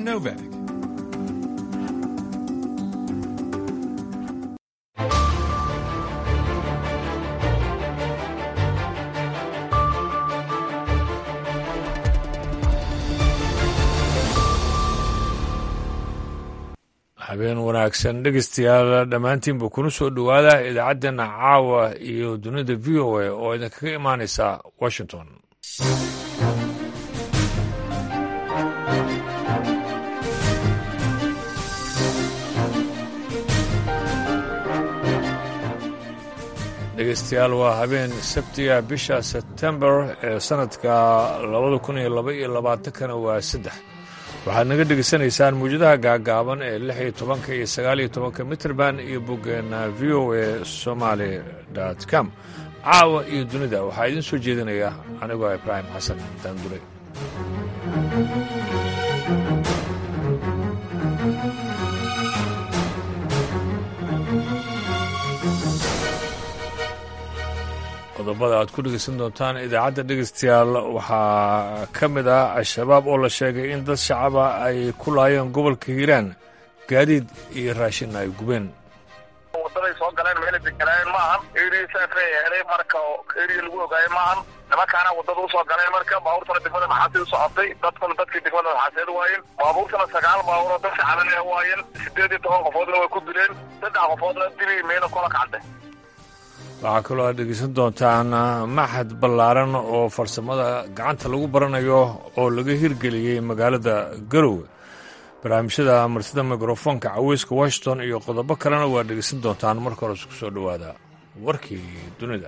John Novak. habeen wanaagsan dhegeystayaal dhammaantiinba kuna soo dhowaada idaacaddeena caawa iyo dunida v o a oo idinkaga imaanaysa washington dhegeystayaal waa habeen sabtiga bisha sebtembar ee sanadka labada kun iyo laba iyo labaatankana waa saddex waxaad naga dhegeysanaysaan muwjadaha gaagaaban ee lix iyo tobanka iyo sagaal iyo tobanka mitrband iyo boggeena v o a somaali dot com caawa iyo dunida waxaa idiin soo jeedinaya anigoo ibraahim xasan daandure qodobada aad ku dhegeysan doontaan idaacadda dhegeystayaal waxaa ka mid ah al-shabaab oo la sheegay in dad shacaba ay ku laayeen gobolka hiiraan gaadiid iyo raashinna ay gubeen wadaday soo galeen meela deganaayeen maahan eria saafay helay marka eria lagu ogaayay maahan nimankaana wadada usoo galeen marka baabuurtana degmada maxaasid u socotay dadkuna dadkii degmada maxaaseed waayeen baabuurtana sagaal baabuur oo dad shacabana waayeen sideed iyo toban qofoodna way ku dileen saddex qofoodna dili meela kola kacde waxaa kaloo aad dhegeysan doontaan maxad ballaaran oo farsamada gacanta lagu baranayo oo laga hirgeliyey magaalada garowe barnaamijyada martida mikrofoonka caweyska washington iyo qodobo kalena waa dhegeysan doontaan marka hore isku soo dhowaada warkii dunida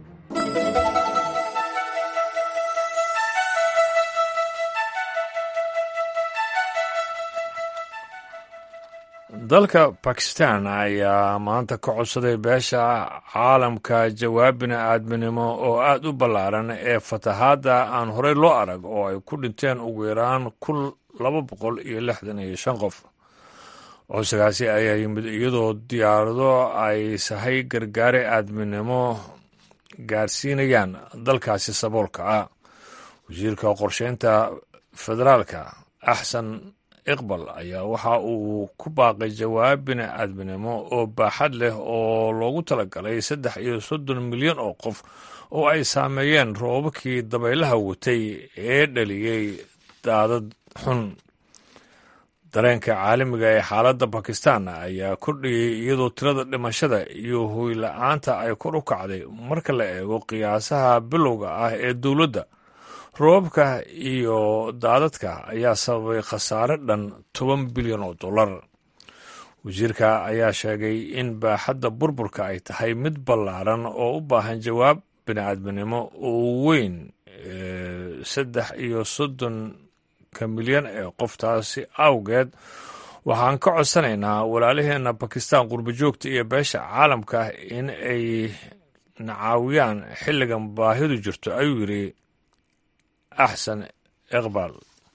dalka bakistan ayaa maanta ka codsaday beesha caalamka jawaab bini-aadminimo oo aada u ballaaran ee fatahaadda aan horey loo arag oo ay ku dhinteen ugu yaraan kun laba boqol iyo lixdan iyo shan qof codsigaasi ayaa yimid iyadoo diyaarado ay sahay gargaare aadminimo gaarsiinayaan dalkaasi saboolka ah wasiirka qorsheynta federaalka axsan iqbal ayaa waxa uu ku baaqay jawaab bini-aadminimo oo baaxad leh oo loogu talagalay saddex iyo soddon milyan oo qof oo ay saameeyeen roobabkii dabaylaha watay ee dhaliyey daadad xun dareenka caalamiga ee xaaladda bakistan ayaa kordhiyey iyadoo tirada dhimashada iyo hoyla-aanta ay kor u kacday marka la eego qiyaasaha bilowga ah ee dowladda roobabka iyo daadadka ayaa sababay khasaare dhan toban bilyan oo dollar wasiirka ayaa sheegay in baaxadda burburka ay tahay mid ballaaran oo u baahan jawaab bini-aadminimo oo weyn saddex iyo soddonka milyan ee qoftaasi awgeed waxaan ka codsanaynaa walaalaheenna bakistan qurbajoogta iyo beesha caalamka in ay nacaawiyaan xilligan baahidu jirto ayuu yidhi axsan iqbal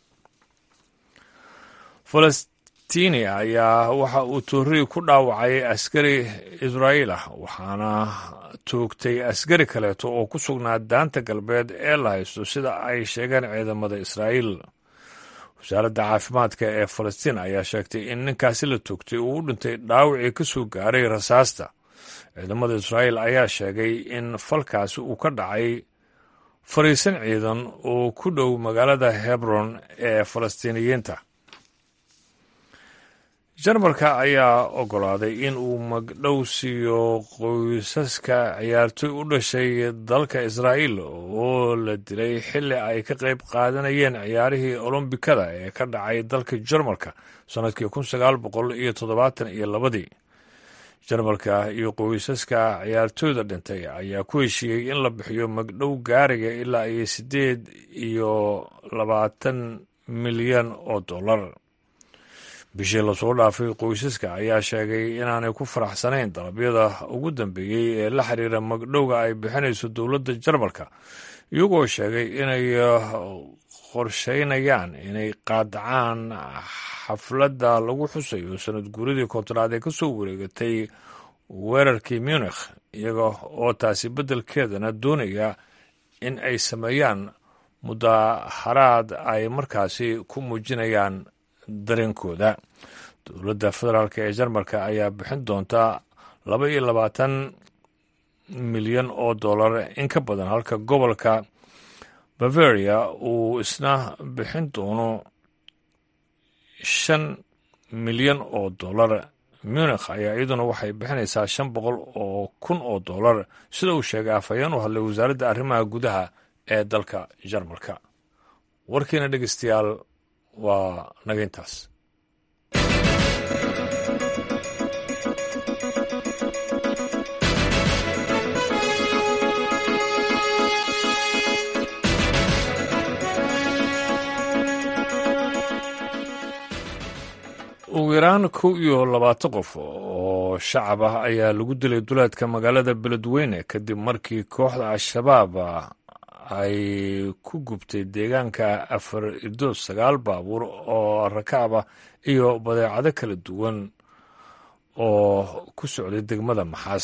falastini ayaa waxa uu toorrii ku dhaawacay askari israa'iil ah waxaana toogtay askari kaleeto oo ku sugnaa daanta galbeed ee la haysto sida ay sheegeen ciidamada israa'iil wasaaradda caafimaadka ee falastiin ayaa sheegtay in ninkaasi la toogtay uu u dhintay dhaawacii ka soo gaaray rasaasta ciidamada israa'iil ayaa sheegay in falkaasi uu ka dhacay fariisan ciidan oo ku dhow magaalada hebron ee falastiiniyiinta jarmalka ayaa oggolaaday in uu magdhow siiyo qoysaska ciyaartoy u dhashay dalka israa'iil oo la dilay xilli ay ka qayb qaadanayeen ciyaarihii olombikada ee ka dhacay dalka jarmalka sannadkii kun sagaal boqol iyo toddobaatan iyo labadii jarmalka iyo qoysaska ciyaartooyda dhintay ayaa ku heshiiyey in la bixiyo magdhow gaariga ilaa iyo siddeed iyo labaatan milyan oo dollar bishii lasoo dhaafay qoysaska ayaa sheegay inaanay ku faraxsanayn dalabyada ugu dambeeyey ee la xiriira magdhowga ay bixinayso dowladda jarmalka iyagoo sheegay inay qorsheynayaan inay qaadacaan xafladda lagu xusayo sanad guuridii kontonaad ee ka soo wareegatay weerarkii munikh iyaga oo taasi beddelkeedana doonaya in ay sameeyaan mudaharaad ay markaasi ku muujinayaan dareenkooda dowladda federaalk ee jarmalka ayaa bixin doonta laba iyo labaatan milyan oo dollar in ka badan halka gobolka bavaria uu isna bixin doono shan milyan oo dollar munikh ayaa iyaduna waxay bixinaysaa shan boqol oo kun oo dollar sida uu sheegay afhayeen u hadlay wasaaradda arrimaha gudaha ee dalka jarmalka warkiina dhegeystayaal waa nageyntaas ugu yaraan kow iyo labaatan qof oo shacab ah ayaa lagu dilay duleedka magaalada beledweyne kadib markii kooxda al-shabaab ay ku gubtay deegaanka afar idood sagaal baabuur oo rakaab ah iyo badeecado kala duwan oo ku socday degmada maxaas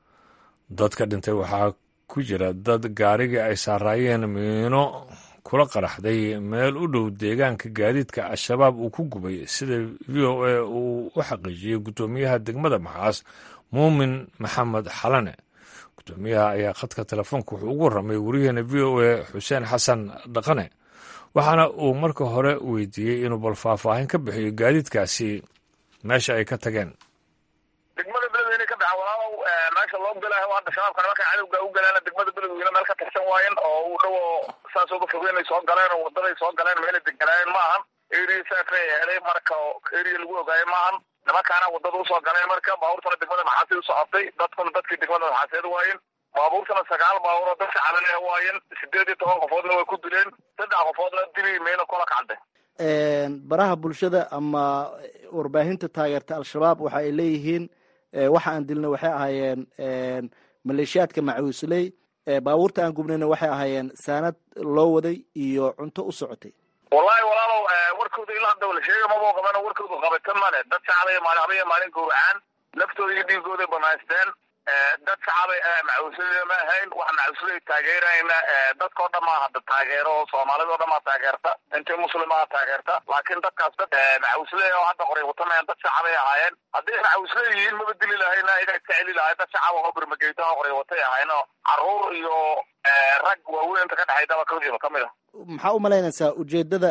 dadka dhintay waxaa ku jira dad gaarigii ay saaraayeen miino kula qaraxday meel u dhow deegaanka gaadiidka al-shabaab uu ku gubay sida v o a uu u xaqiijiyey guddoomiyaha degmada maxaas muumin maxamed xalane guddoomiyaha ayaa khadka telefoonka wuxuu ugu warramay wariyaheena v o a xuseen xasan dhaqane waxaana uu marka hore weydiiyey inuu bal faahfaahin ka bixiyo gaadiidkaasi meesha ay ka tageen degmada beledweyne ka baxa walaalow meesha loo galayo hadda shabaabkana markay cadowga u galeen degmada beledweyne meel ka tirsan waayen oo uu dhowo saas uga fogeyn ay soo galeen oo wadaday soo galeen meelay deganaayeen maahan area saafay helay marka area lagu ogaayo maahan nimankaana wadada usoo galeen marka baabuurtana degmada maxaasid u socotay dadkuna dadkii degmada maxaaseed waayen baabuurtana sagaal baabuur oo dadka calanah waayen sideed iyo toban qofoodna way ku dileen saddex qofoodna dili meyna kola kacde baraha bulshada ama warbaahinta taageerta al-shabaab waxa ay leeyihiin waxa aan dilna waxay ahaayeen maleeshiyaadka macuusley baabuurta aan gubnayna waxay ahaayeen saanad loo waday iyo cunto u socotay wallahi walaalow warkooda ilaa hadda la sheega maboo qabana warkooda qabatan male dad shacabay maalin habaya maalin gowracaan naftooda iyo dhiigooday banaysteen dad shacabay macuusley ma ahayn wax macuusley taageerayna dadkao dhan maa hadda taageero soomaalida o dhan maa taageerta intay muslimaa taageerta laakiin dadkaas dad macuusley oo hadda qoray watamayan dad shacabay ahaayeen hadday macuusley yihiin maba dili lahayna iyagaa iska celi lahay dad shacab oo birmageyta oo qoray watay ahayn oo caruur iyo rag waaweyn inta ka dhexaydaba kajiro kamid a maxaa u malaynaysaa ujeedada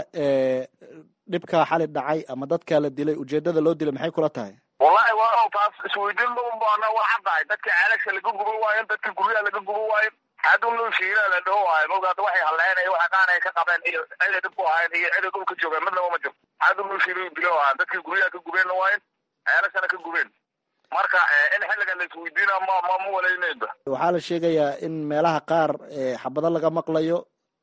dhibkaa xali dhacay ama dadkaa la dilay ujeedada loo dilay maxay kula tahay wallahi waa taas isweydiin maunbaana waa caddahay dadka ceelasha laga guban waayen dadka guryaha laga guban waayen haduu loo shiila la dhaho waayo mawga hadda waxay halleynay waxa qaanay ka qabeen iyo ciday dhib ku ahayn iyo ciday dhulka joogeen midnaba ma jiro haduu loo shiila dilo waayan dadkii guryaha ka gubeenna waayen ceelashana ka gubeen marka in xilligan la isweydiina ma ma ma walaynayba waxaa la sheegayaa in meelaha qaar xabado laga maqlayo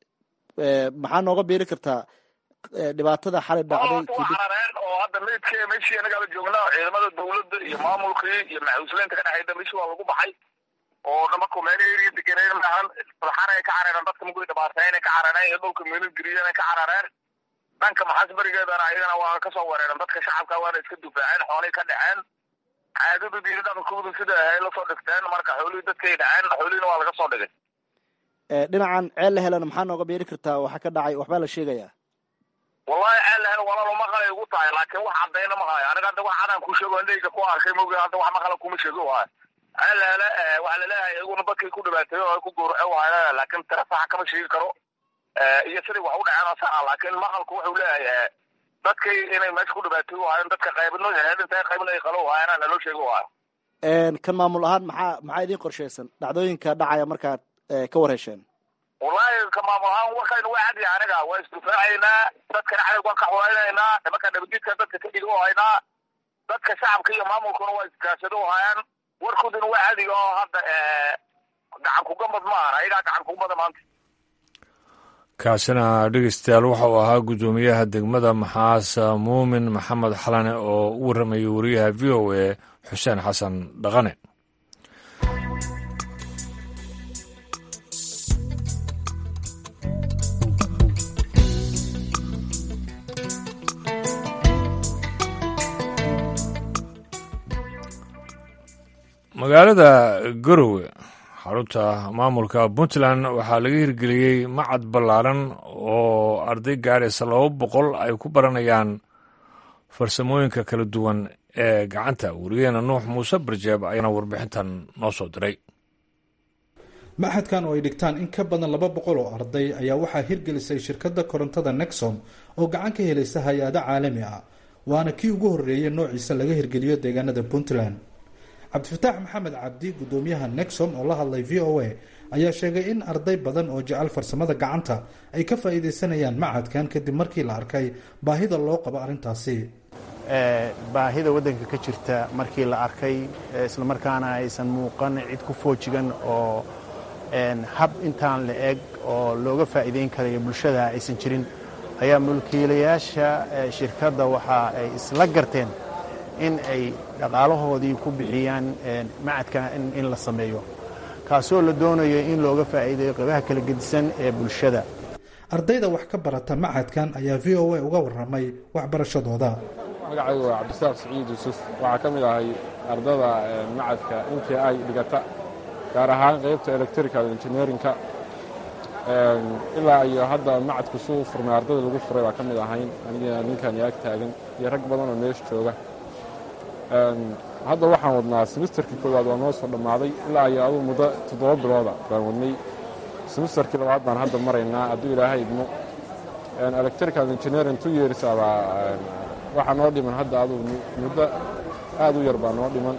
maxaa nooga biiri kartaa dhibaatada xali dhacday carareen oo hadda meydke meshii anagaaba joogna ciidamada dawladda iyo maamulkii iyo macuuslaynta ka dhexayda meshii waa lagu baxay oo dhamarku meelo eri degenayn maahan sulxanay ka carareen dadka magoy dhibaateyn ka carareen iyo dhulka meelo geriyan ka carareen dhanka maxaas berigeedana ayagana waa kasoo wereeren dadka shacabka waana iska dufaaceen xoolay ka dhaceen caadadooda iyo dhaqankooda sida ahay lasoo dhigteen marka xoolihii dadkay dhaceen xoolihiina waa laga soo dhigay dhinacan ceel la helana maxaa nooga beeri kartaa waxa ka dhacay waxbaa la sheegayaa wallahi ceel la helo walaalo maqalay ugu tahay laakiin wax caddayna ma hayo aniga hadda wax cadaan ku sheego indhayga ku arkay mogi hadda wax maqala kuma sheego waayo ceel la hele waxaa laleeyahay iyaguna dadkay ku dhibaateeyo oo ay ku gowrace waayo laakiin tira saxa kama sheegi karo iyo siday wax u dhaceen oo saxa laakiin maqalku wuxuu leeyahay dadkay inay meesha ku dhibaateeyo waayo dadka qaybino heedinta qaybin ay qalo waayana naloo sheego waayo kan maamul ahaan maxaa maxaa idin qorshaysan dhacdooyinka dhacaya markaad ka warhesheen wallahi ka maamul ahaan warkaynu waa cadiya aniga waa isdufaacaynaa dadkana cadowg waan ka xuraynaynaa nimanka nabadgidka dadka ka dhigo haynaa dadka shacabka iyo maamulkuna waa iskaashado hayaan warkooduna waa cadiga oo hadda gacan kugambad ma aha ayagaa gacan kugambada maanta kaasina dhegeystayaal waxa uu ahaa guddoomiyaha degmada maxaas muumin maxamed xalane oo u warramayay wariyaha v o a xuseen xasan dhaqane magaalada garowe xarunta maamulka puntland waxaa laga hirgeliyey macad ballaaran oo arday gaaraysa laba boqol ay ku baranayaan farsamooyinka kala duwan ee gacanta werigeena nuux muuse barjeeb ayaana warbixintan noo soo diray maxadkan oo ay dhigtaan in ka badan laba boqol oo arday ayaa waxaa hirgelisay shirkadda korontada nexom oo gacan ka helaysa hay-ado caalami ah waana kii ugu horreeyay noociisa laga hirgeliyo deegaanada puntland cabdifataax maxamed cabdi guddoomiyaha nexom oo la hadlay v o a ayaa sheegay in arday badan oo jecel farsamada gacanta ay ka faa'iidaysanayaan macadkan kadib markii la arkay baahida loo qabo arrintaasi baahida waddanka ka jirta markii la arkay islamarkaana aysan muuqan cid ku foojigan oo hab intaan la eg oo looga faa'iidayn karayo bulshada aysan jirin ayaa mulkiilayaasha shirkadda waxa ay isla garteen in ay dhaqaalahoodii ku bixiyaan macadka in la sameeyo kaasoo la doonayo in looga faa'iidayo qaybaha kala gedisan ee bulshada ardayda wax ka barata macadkan ayaa v o a uga warramay waxbarashadooda magacaygu waa cabdisaaq siciid yuusuf waxaa ka mid ahay ardada macadka intii ay dhigata gaar ahaan qaybta electrical engineerinka ilaa iyo hadda macadku suu furmay ardada lagu furay baa ka mid ahayn aniga ninkan yaag taagan iyo rag badan oo meesha jooga hadda waxaan wadnaa semisterkii koowaad waa noo soo dhammaaday ilaa iyo aduu muddo toddoba bilooda baan wadnay semisterkii labaad baan hadda maraynaa hadduu ilaahay idmo electrical engineering two years abaa waxaa noo dhiman hadda aduu muddo aad u yar baa noo dhiman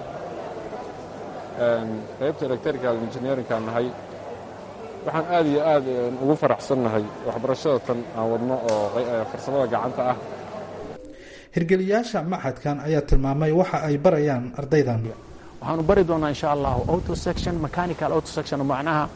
qaybta electrical engineerinkaan nahay waxaan aad iyo aad ugu faraxsannahay waxbarashada tan aan wadno oo farsamada gacanta ah hirgeliyaasha maxadkan ayaa tilmaamay waxa ay barayaan ardaydan waxaanu bari doonaa insha allahu auto section mechanical auto section macnaha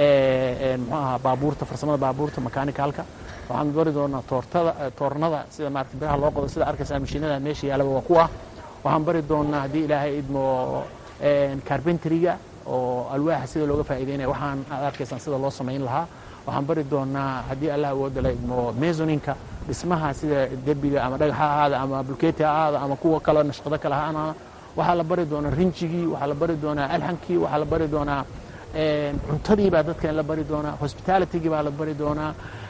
muxuu ahaa baabuurta farsamada baabuurta mechanicalka waxaanu bari doonaa toortada toornada sida maarata biraha loo qodo sida arkaysaa mashiinada meesha yaalaba waa kuwa waxaan bari doonaa haddii ilaahay idmo carbenteriga oo alwaaxa sida looga faa'iideynaya waxaan aad arkaysaan sida loo samayn lahaa waxaan bari doonaa haddii allah awooda la idmo mesoninka dhismaha sida derbiga ama dhagax ha ahaada ama bulkeeti ha ahaada ama kuwa kale nashqado kale ha ahaada waxaa la bari doonaa rinjigii waxaa la bari doonaa alxankii waxaa la bari doonaa cuntadii baa dadka la bari doonaa hospitalitygii baa la bari doonaa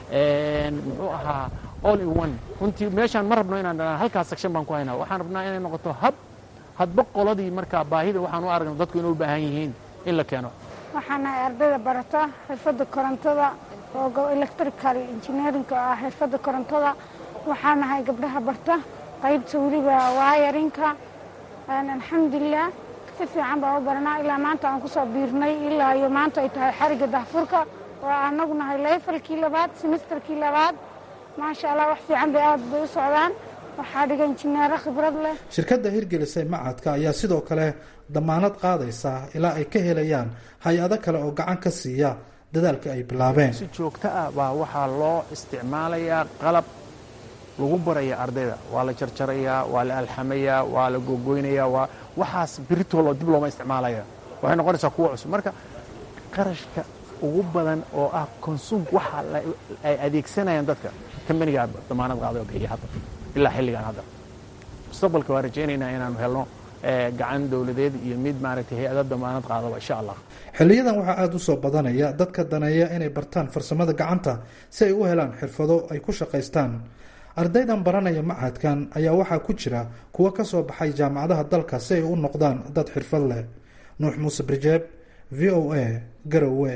muxuu ahaa all in one runtii meeshaan ma rabno inaan dhanaan halkaas section baan ku haynaa waxaan rabnaa inay noqoto hab hadba qoladii markaa baahida waxaan u aragna dadku inay u baahan yihiin in la keeno waxaan nahay ardayda barata xirfadda korontada oo electrical engineerinka oo ah xirfadda korontada waxaan nahay gabdhaha barta qaybta weliba waayarinka alxamdulilah si fiican baan u baranaa ilaa maanta aan kusoo biirnay ilaa iyo maanta ay tahay xariga dahfurka oo anagu nahay leefalkii labaad semisterkii labaad maasha allah wax fiican bay aad bay u socdaan waxaa dhiga injineero khibrad leh shirkadda hirgelisay macadka ayaa sidoo kale damaanad qaadaysa ilaa ay ka helayaan hay-ado kale oo gacan ka siiya dadaalka ay bilaabeen si joogto ah baa waxaa loo isticmaalayaa qalab lagu baraya ardayda waa la jarjarayaa waa la alxamayaa waa la gogoynayaa waa waxaas biritoolo dib looma isticmaalaya waxay noqonaysaa kuwa cusub marka qarashka ugu badan oo ah consum waxa ay adeegsanayaan dadka kambanigaa damaanad qaaday oo bixiya hadda ilaa xilligan hadda mustaqbalka waa rajaynaynaa inaanu helno gacan dowladeed iyo mid maaragtay hay-ada damaanad qaadaba insha allah xiliyadan waxaa aada u soo badanaya dadka daneeya inay bartaan farsamada gacanta si ay u helaan xirfado ay ku shaqaystaan ardaydan baranaya macadkan ayaa waxaa ku jira kuwo ka soo baxay jaamacadaha dalka si ay u noqdaan dad xirfad leh nuux muuse brijeeb v o a garowe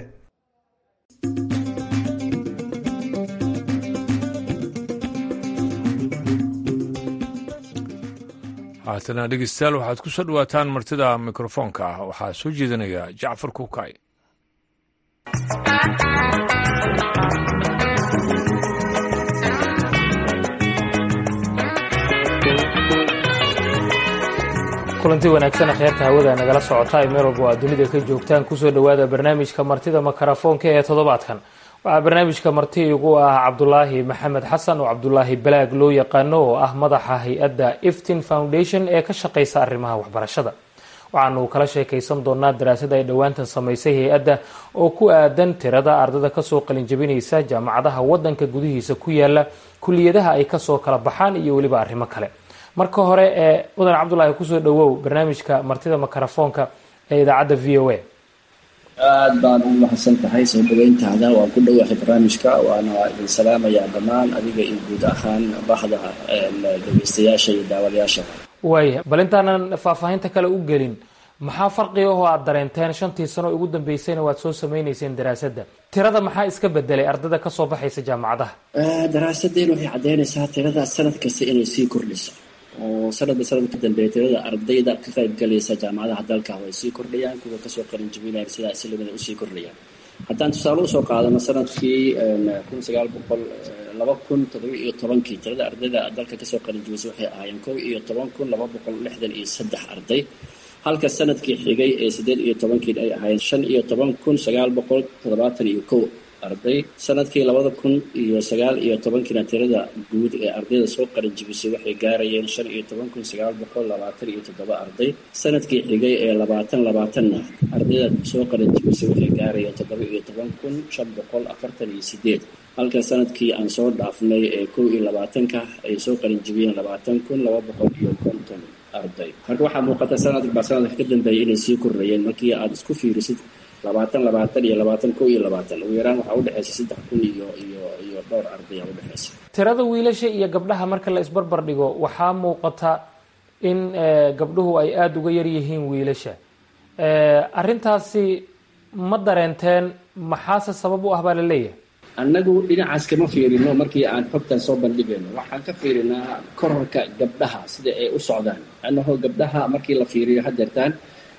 haatana dhegeystayaal waxaad ku soo dhawaataan martida mikrofoonka ah waxaa soo jeedinaya jacfar kuukay kulanti wanaagsan kheerta hawada nagala socota ay meel walba oo aad dunida ka joogtaan kusoo dhowaada barnaamijka martida makarafoonka ee toddobaadkan waxaa barnaamijka marti igu ah cabdulaahi maxamed xasan oo cabdulaahi balaag loo yaqaano oo ah madaxa hay-adda iftin foundation ee ka shaqeysa arrimaha waxbarashada waxaanu kala sheekaysan doonaa daraasad ay dhowaantan samaysay hay-adda oo ku aadan tirada ardada kasoo qalinjabinaysa jaamacadaha wadanka gudihiisa ku yaala kuliyadaha ay kasoo kala baxaan iyo weliba arrimo kale marka hore ee mudan cabdulaahi kusoo dhawow barnaamijka martida makarafoonka ee idaacadda v o a aad baan u mahadsan tahay soo dhaweyntaada waan ku dhowahay barnaamijka waana idin salaamayaa dhammaan adiga iyo guud ahaan bahda dhegeystayaasha iyo daawadayaasha waaya bal intaanan faahfaahinta kale u gelin maxaa farqiga oo aad dareenteen shantii sano ugu dambeysayna waad soo sameyneyseen daraasadda tirada maxaa iska bedelay ardada kasoo baxaysa jaamacadaha daraasadeen waxay caddeynaysaa tirada sanad kasta inay sii kordhiso oo sanadba sanad ka dambeeya tirada ardayda ka qayb galaysa jaamacadaha dalka way sii kordhayaan kuwa kasoo qalin jabinaya sidaa islamida usii kordhayaan haddaan tusaale usoo qaadano sanadkii kun sagaal boqol laba kun todoba iyo tobankii tirada ardayda dalka kasoo qalin jabisay waxay ahaayeen kow iyo toban kun laba boqol lixdan iyo saddex arday halka sanadkii xigay ee siddeed iyo tobankii ay ahaayeen shan iyo toban kun sagaal boqol toddobaatan iyo kow arday sanadkii labada kun iyo sagaal iyo tobankiina tirada guud ee ardayda soo qalin jibisay waxay gaarayeen shan iyo toban kun sagaal boqol labaatan iyo toddoba arday sanadkii xigay ee labaatan labaatanna ardayda soo qalin jibisay waxay gaarayeen toddoba iyo toban kun shan boqol afartan iyo sideed halka sanadkii aan soo dhaafnay ee kow iyo labaatanka ay soo qalin jibiyeen labaatan kun laba boqol iyo konton arday marka waxaa muuqata sanadka baa sanadka ka dambeeyay inay sii kordhayeen markii aada isku fiirisid labaatan labaatan iyo labaatan kow iyo labaatan ugu yaraan waxaa udhexaysa saddex kun iyo iyo iyo dhowr arday aa udhexaysa tirada wiilasha iyo gabdhaha marka la isbarbar dhigo waxaa muuqata in gabdhuhu ay aada uga yar yihiin wiilasha arrintaasi ma dareenteen maxaase sabab u ah baa la leeyahay annagu dhinacaas kama fiirino markii aan xogtan soo bandhigayno waxaan ka fiirinaa korarka gabdhaha sida ay u socdaan annaho gabdhaha markii la fiiriyo hadeertaan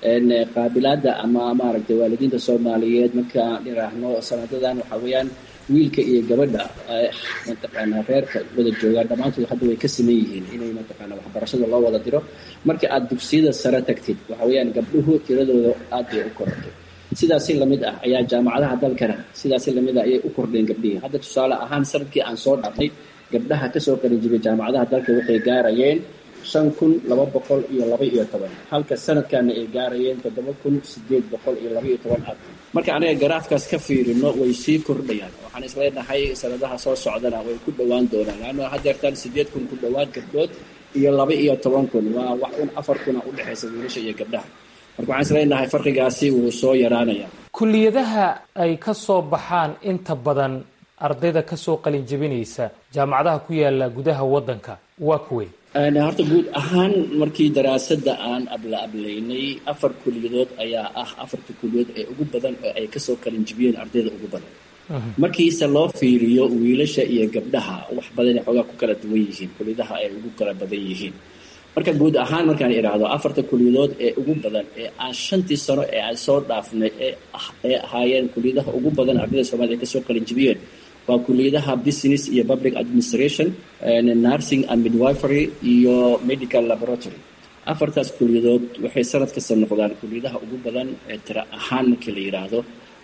qaabilaada ama maaragtay waalidiinta soomaaliyeed markaan dhiraahno sanadadan waxaa weeyaan wiilka iyo gabadha mataqaanaa reerka wada joogaan dhammaantood hadda way ka siman yihiin inay mataqaana waxbarashada loo wada diro markii aada dugsiyada sare tagtid waxa weeyaan gabdhuhu tiradooda aad bay u korartay sidaasi lamid ah ayaa jaamacadaha dalkana sidaasi lamid ah ayay u kordheen gabdhihii hadda tusaale ahaan sanadkii aan soo dhaafnay gabdhaha kasoo qalin jibay jaamacadaha dalka waxay gaarayeen shan kun laba boqol iyo laba iyo toban halka sanadkana ay gaarayeen toddoba kun sideed boqol iyo laba iyo toban arday marka anaga garaafkaas ka fiirino way sii kordhayaan waxaan isleenahay sanadaha soo socdana way ku dhowaan doonaan laanna hadeertaan sideed kun ku dhowaad gabdhood iyo laba iyo toban kun waa wax un afar kuna udhexaysa wiilasha iyo gabdhaha marka waxaan isleenahay farqigaasi wuu soo yaraanaya kuliyadaha ay ka soo baxaan inta badan ardayda kasoo qalin jebinaysa jaamacadaha ku yaala gudaha waddanka waa kuwey horta guud ahaan markii daraasadda aan abla ablaynay afar kuliyadood ayaa ah afarta kuliyadood ee ugu badan oo ay kasoo qalin jibiyeen ardayda ugu badan markiise loo fiiriyo wiilasha iyo gabdhaha wax badanay xoogaa ku kala duwan yihiin kuliyadaha ay ugu kala badan yihiin marka guud ahaan markaan idhaahdo afarta kuliyadood ee ugu badan ee aan shantii sano ee aan soo dhaafnay ee ahaayeen kuliyadaha ugu badan ardayda soomaliya ay kasoo qalin jibiyeen waa kuliyadaha business iyo public administration nursing and midwifery iyo medical laboratory afartaas kuliyadood waxay sanad kasta noqdaan kuliyadaha ugu badan ee tira ahaan markii la yidhaahdo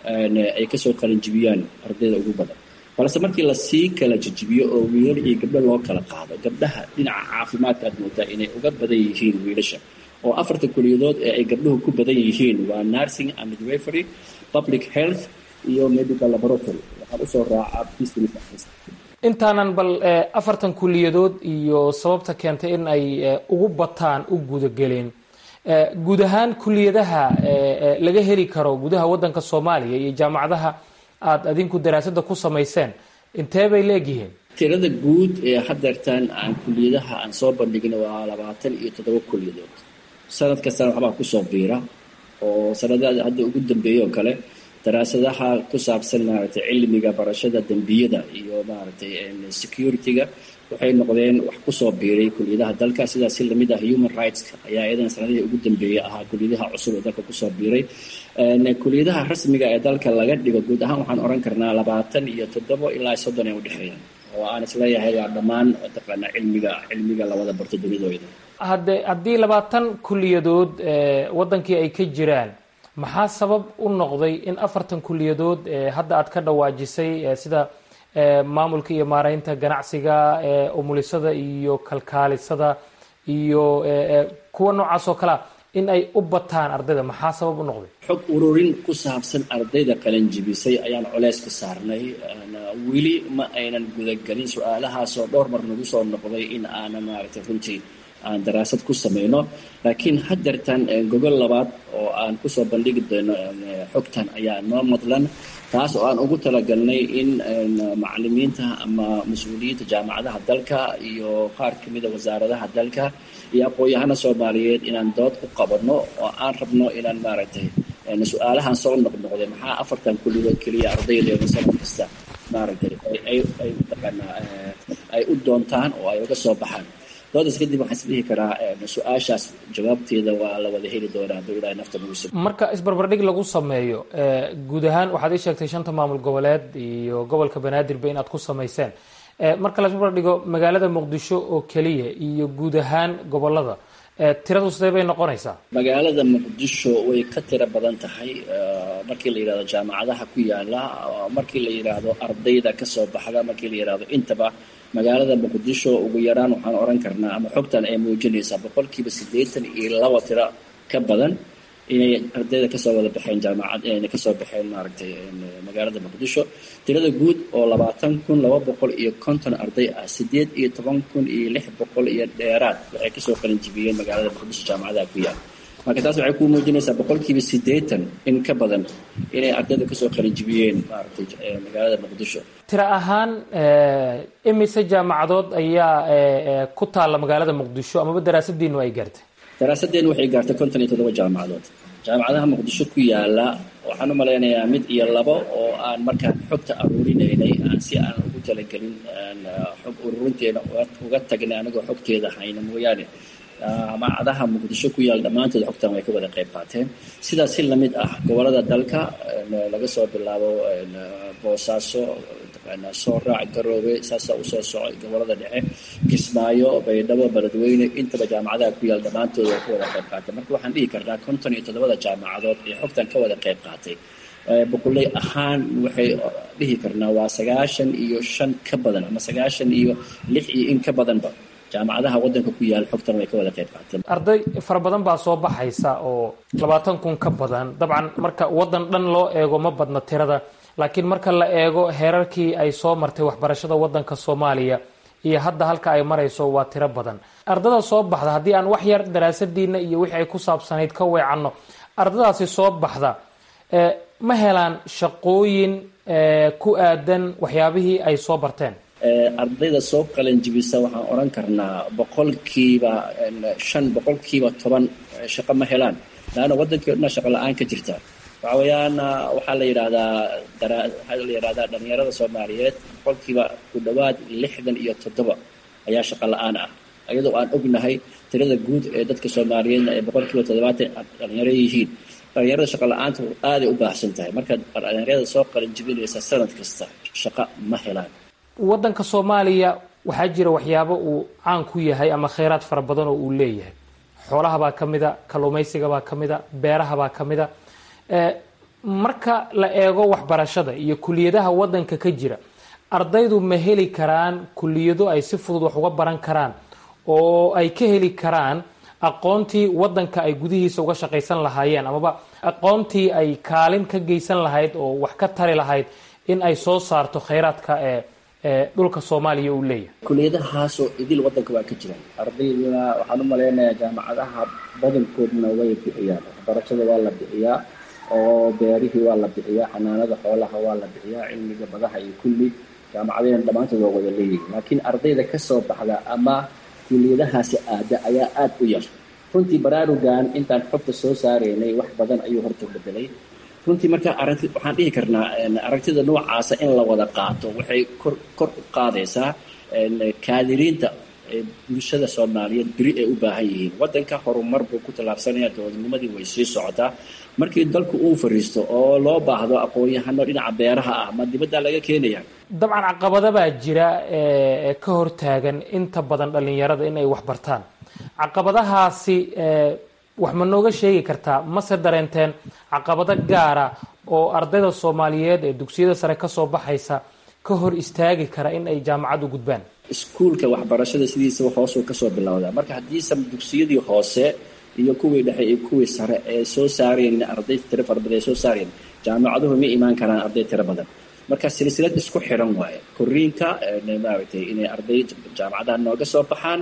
ay kasoo qalin jibiyaan ardayda ugu badan balse markii lasii kala jijibiyo oo wiilal iyo gabdho loo kala qaado gabdhaha dhinaca caafimaadka aad moodaa inay uga badan yihiin wiilasha oo afarta kuliyadood ee ay gabdhuhu ku badan yihiin waa nursing and midwifery public health iyo medical laboratory waxaan usoo raacaa business intaanan bal afartan kuliyadood iyo sababta keentay in ay ugu bataan u gudageleen guud ahaan kuliyadaha laga heli karo gudaha waddanka soomaaliya iyo jaamacadaha aada adinku daraasadda ku samayseen intee bay leegyihiin tirada guud ee hadeertaan aan kuliyadaha aan soo bandhigna waa labaatan iyo toddoba kuliyadood sanad kastana waxbaa kusoo biira oo sanadaha hadda ugu dambeeyey oo kale daraasadaha ku saabsan maaragtay cilmiga barashada dembiyada iyo maaragtay security-ga waxay noqdeen wax kusoo biiray kuliyadaha dalka sidaas si lamid ah human rightska ayaa iyadana sanadihii ugu dambeeyey ahaa kuliyadaha cusub ee dalka kusoo biiray kuliyadaha rasmiga ee dalka laga dhigo guud ahaan waxaan oran karnaa labaatan iyo toddobo ilaa soddon ay udhexeeyaan oo aan isleeyahay waa dhammaan mataqaanaa cilmiga cilmiga lawada barto dunidooda hadde haddii labaatan kuliyadood waddankii ay ka jiraan maxaa sabab u noqday in afartan kuliyadood hadda aad ka dhawaajisay sida maamulka iyo maareynta ganacsiga umulisada iyo kalkaalisada iyo kuwa noocaas oo kalea in ay u bataan ardayda maxaa sabab u noqday xog ururin ku saabsan ardayda qalanjibisay ayaan colays ka saarnay weli ma aynan gudagelin su-aalahaasoo dhowr mar nagu soo noqday in aanan maaragtay runtii aan daraasad ku samayno laakiin haddeertan gogol labaad oo aan kusoo bandhigi doono xogtan ayaa noo madlan taas oo aan ugu talagalnay in macalimiinta ama mas-uuliyiinta jaamacadaha dalka iyo qaar ka mida wasaaradaha dalka iyo aqoon-yahana soomaaliyeed inaan dood u qabanno oo aan rabno inaan maaragtay su-aalahan soo noqnoqday maxaa afartan kulligood keliya ardaydeena sanad kasta maaragtay ay ay mataqaanaa ay u doontaan oo ay uga soo baxaan doodaas kadib waxaan isdhihi karaa su-aashaas jawaabteeda waa la wada heli doonaa hadduu ilaahay nafta nagu sib marka isbarbardhig lagu sameeyo guud ahaan waxaad ii sheegtay shanta maamul goboleed iyo gobolka banaadirba inaad ku samayseen marka la isbarbardhigo magaalada muqdisho oo keliya iyo guud ahaan gobolada tiradu sidee bay noqonaysaa magaalada muqdisho way ka tiro badan tahay markii la yidhahdo jaamacadaha ku yaala markii la yidhaahdo ardayda kasoo baxda markii la yidhahdo intaba magaalada muqdisho ugu yaraan waxaan oran karnaa ama xogtan ay muujinaysaa boqolkiiba siddeetan iyo laba tiro ka badan inay ardayda kasoo wada baxeen jaamacad inay kasoo baxeen maaragtay magaalada muqdisho tirada guud oo labaatan kun laba boqol iyo konton arday ah sideed iyo toban kun iyo lix boqol iyo dheeraad waxay kasoo qalin jibiyeen magaalada muqdisho jaamacadaha ku yaal marka taas waxay ku muujinaysaa boqolkiiba siddeetan in ka badan inay ardayda kasoo qalin jibiyeen maaragtay magaalada muqdisho tiro ahaan imise jaamacadood ayaa ku taalla magaalada muqdisho amaba daraasadiinu ay gaartay daraasadeen waxay gaartay konton iyo toddoba jaamacadood jaamacadaha muqdisho ku yaala waxaan u malaynayaa mid iyo labo oo aan markaan xogta aruurinaynay aan si aan ugu talagelin xog ururinteena uga tagnay anigoo xogteeda hayna mooyaane jaamacadaha muqdisho ku yaal dhammaantood xogtan way ka wada qayb qaateen sidaas si lamid ah gobolada dalka laga soo bilaabo boosaaso soo raac garoobe saasaa usoo socay gobolada dhexe kismaayo baydhabo beledweyne intaba jaamacadaha ku yaal dhammaantood way ka wada qayb qaateen marka waxaan dhihi karnaa konton iyo toddobada jaamacadood ee xogtan ka wada qayb qaatay boqoley ahaan waxay dhihi karnaa waa sagaashan iyo shan ka badan ama sagaashan iyo lix iyo in ka badanba jaamacadaha wadanka ku yaal xogtan way ka wada qayb qaateen arday fara badan baa soo baxaysa oo labaatan kun ka badan dabcan marka wadan dhan loo eego ma badna tirada laakiin marka la eego heerarkii ay soo martay waxbarashada wadanka soomaaliya iyo hadda halka ay marayso waa tiro badan ardada soo baxda haddii aan wax yar daraasadiina iyo wixii ay ku saabsanayd ka weecanno ardadaasi soo baxda ma helaan shaqooyin ku aadan waxyaabihii ay soo barteen ardayda soo qalin jibisa waxaan odhan karnaa boqolkiiba shan boqolkiiba toban shaqo ma helaan laanna wadankii o dhan shaqa la-aan ka jirta waxa weeyaan waxaa la yidhahdaa waxaa la yidhahdaa dhalinyarada soomaaliyeed boqolkiiba ku dhowaad lixdan iyo toddoba ayaa shaqa la-aan ah iyadoo aan ognahay tirada guud ee dadka soomaaliyeedna ay boqolkiiba toddobaatan dhalinyaro yihiin dhalinyarada shaqa la-aanta aaday u baahsan tahay marka dhalinyarada soo qalin jibinaysa sanad kasta shaqo ma helaan wadanka soomaaliya waxaa jira waxyaabo uu caan ku yahay ama kheyraad fara badan oo uu leeyahay xoolahabaa ka mida kalluumaysigabaa ka mida beerahabaa ka mida marka la eego waxbarashada iyo kuliyadaha wadanka ka jira ardaydu ma heli karaan kuliyado ay si fudud wax uga baran karaan oo ay ka heli karaan aqoontii wadanka ay gudihiisa uga shaqaysan lahaayeen amaba aqoontii ay kaalin ka geysan lahayd oo wax ka tari lahayd in ay soo saarto kheyraadka ee dhulka soomaaliya uu leeyahay kuliyadahaasoo idil wadanka waa ka jiraan ardayduna waxaan u malaynayaa jaamacadaha badankoodna way bixiyaan waxbarashada waa la bixiyaa oo beerihii waa la bixiyaa xanaanada xoolaha waa la bixiyaa cilmiga badaha iyo kulli jaamacadayna dhammaantood waa wada leeyihin laakiin ardayda kasoo baxda ama kuliyadahaasi aada ayaa aada u yar runtii baraarugan intaan xogta soo saaraynay wax badan ayuu horta bedelay runtii marka aragti waxaan dhihi karnaa aragtida noocaasa in la wada qaato waxay kor kor u qaadaysaa kaadiriinta bulshada soomaaliyeed beri ay u baahan yihiin wadanka horumar buu ku tallaabsanaya dowladnimadii way sii socotaa markii dalku uu fariisto oo loo baahdo aqoon-yahano dhinaca beeraha ah ma dibaddaa laga keenaya dabcan caqabada baa jira ee ka hortaagan inta badan dhalinyarada in ay wax bartaan caqabadahaasi wax ma nooga sheegi kartaa mase dareenteen caqabado gaara oo ardayda soomaaliyeed ee dugsiyada sare kasoo baxaysa ka hor istaagi kara in ay jaamacad u gudbaan iskuulka waxbarashada sidiisaba hoosuu kasoo bilowdaa marka haddiise dugsiyadii hoose iyo kuwii dhexe iyo kuwii sare ee soo saareen arday tiro fara badan ay soo saareen jaamacaduhu ma imaan karaan arday tiro badan marka silsilad isku xiran waaye koriinka maaragtay inay arday jaamacadaha nooga soo baxaan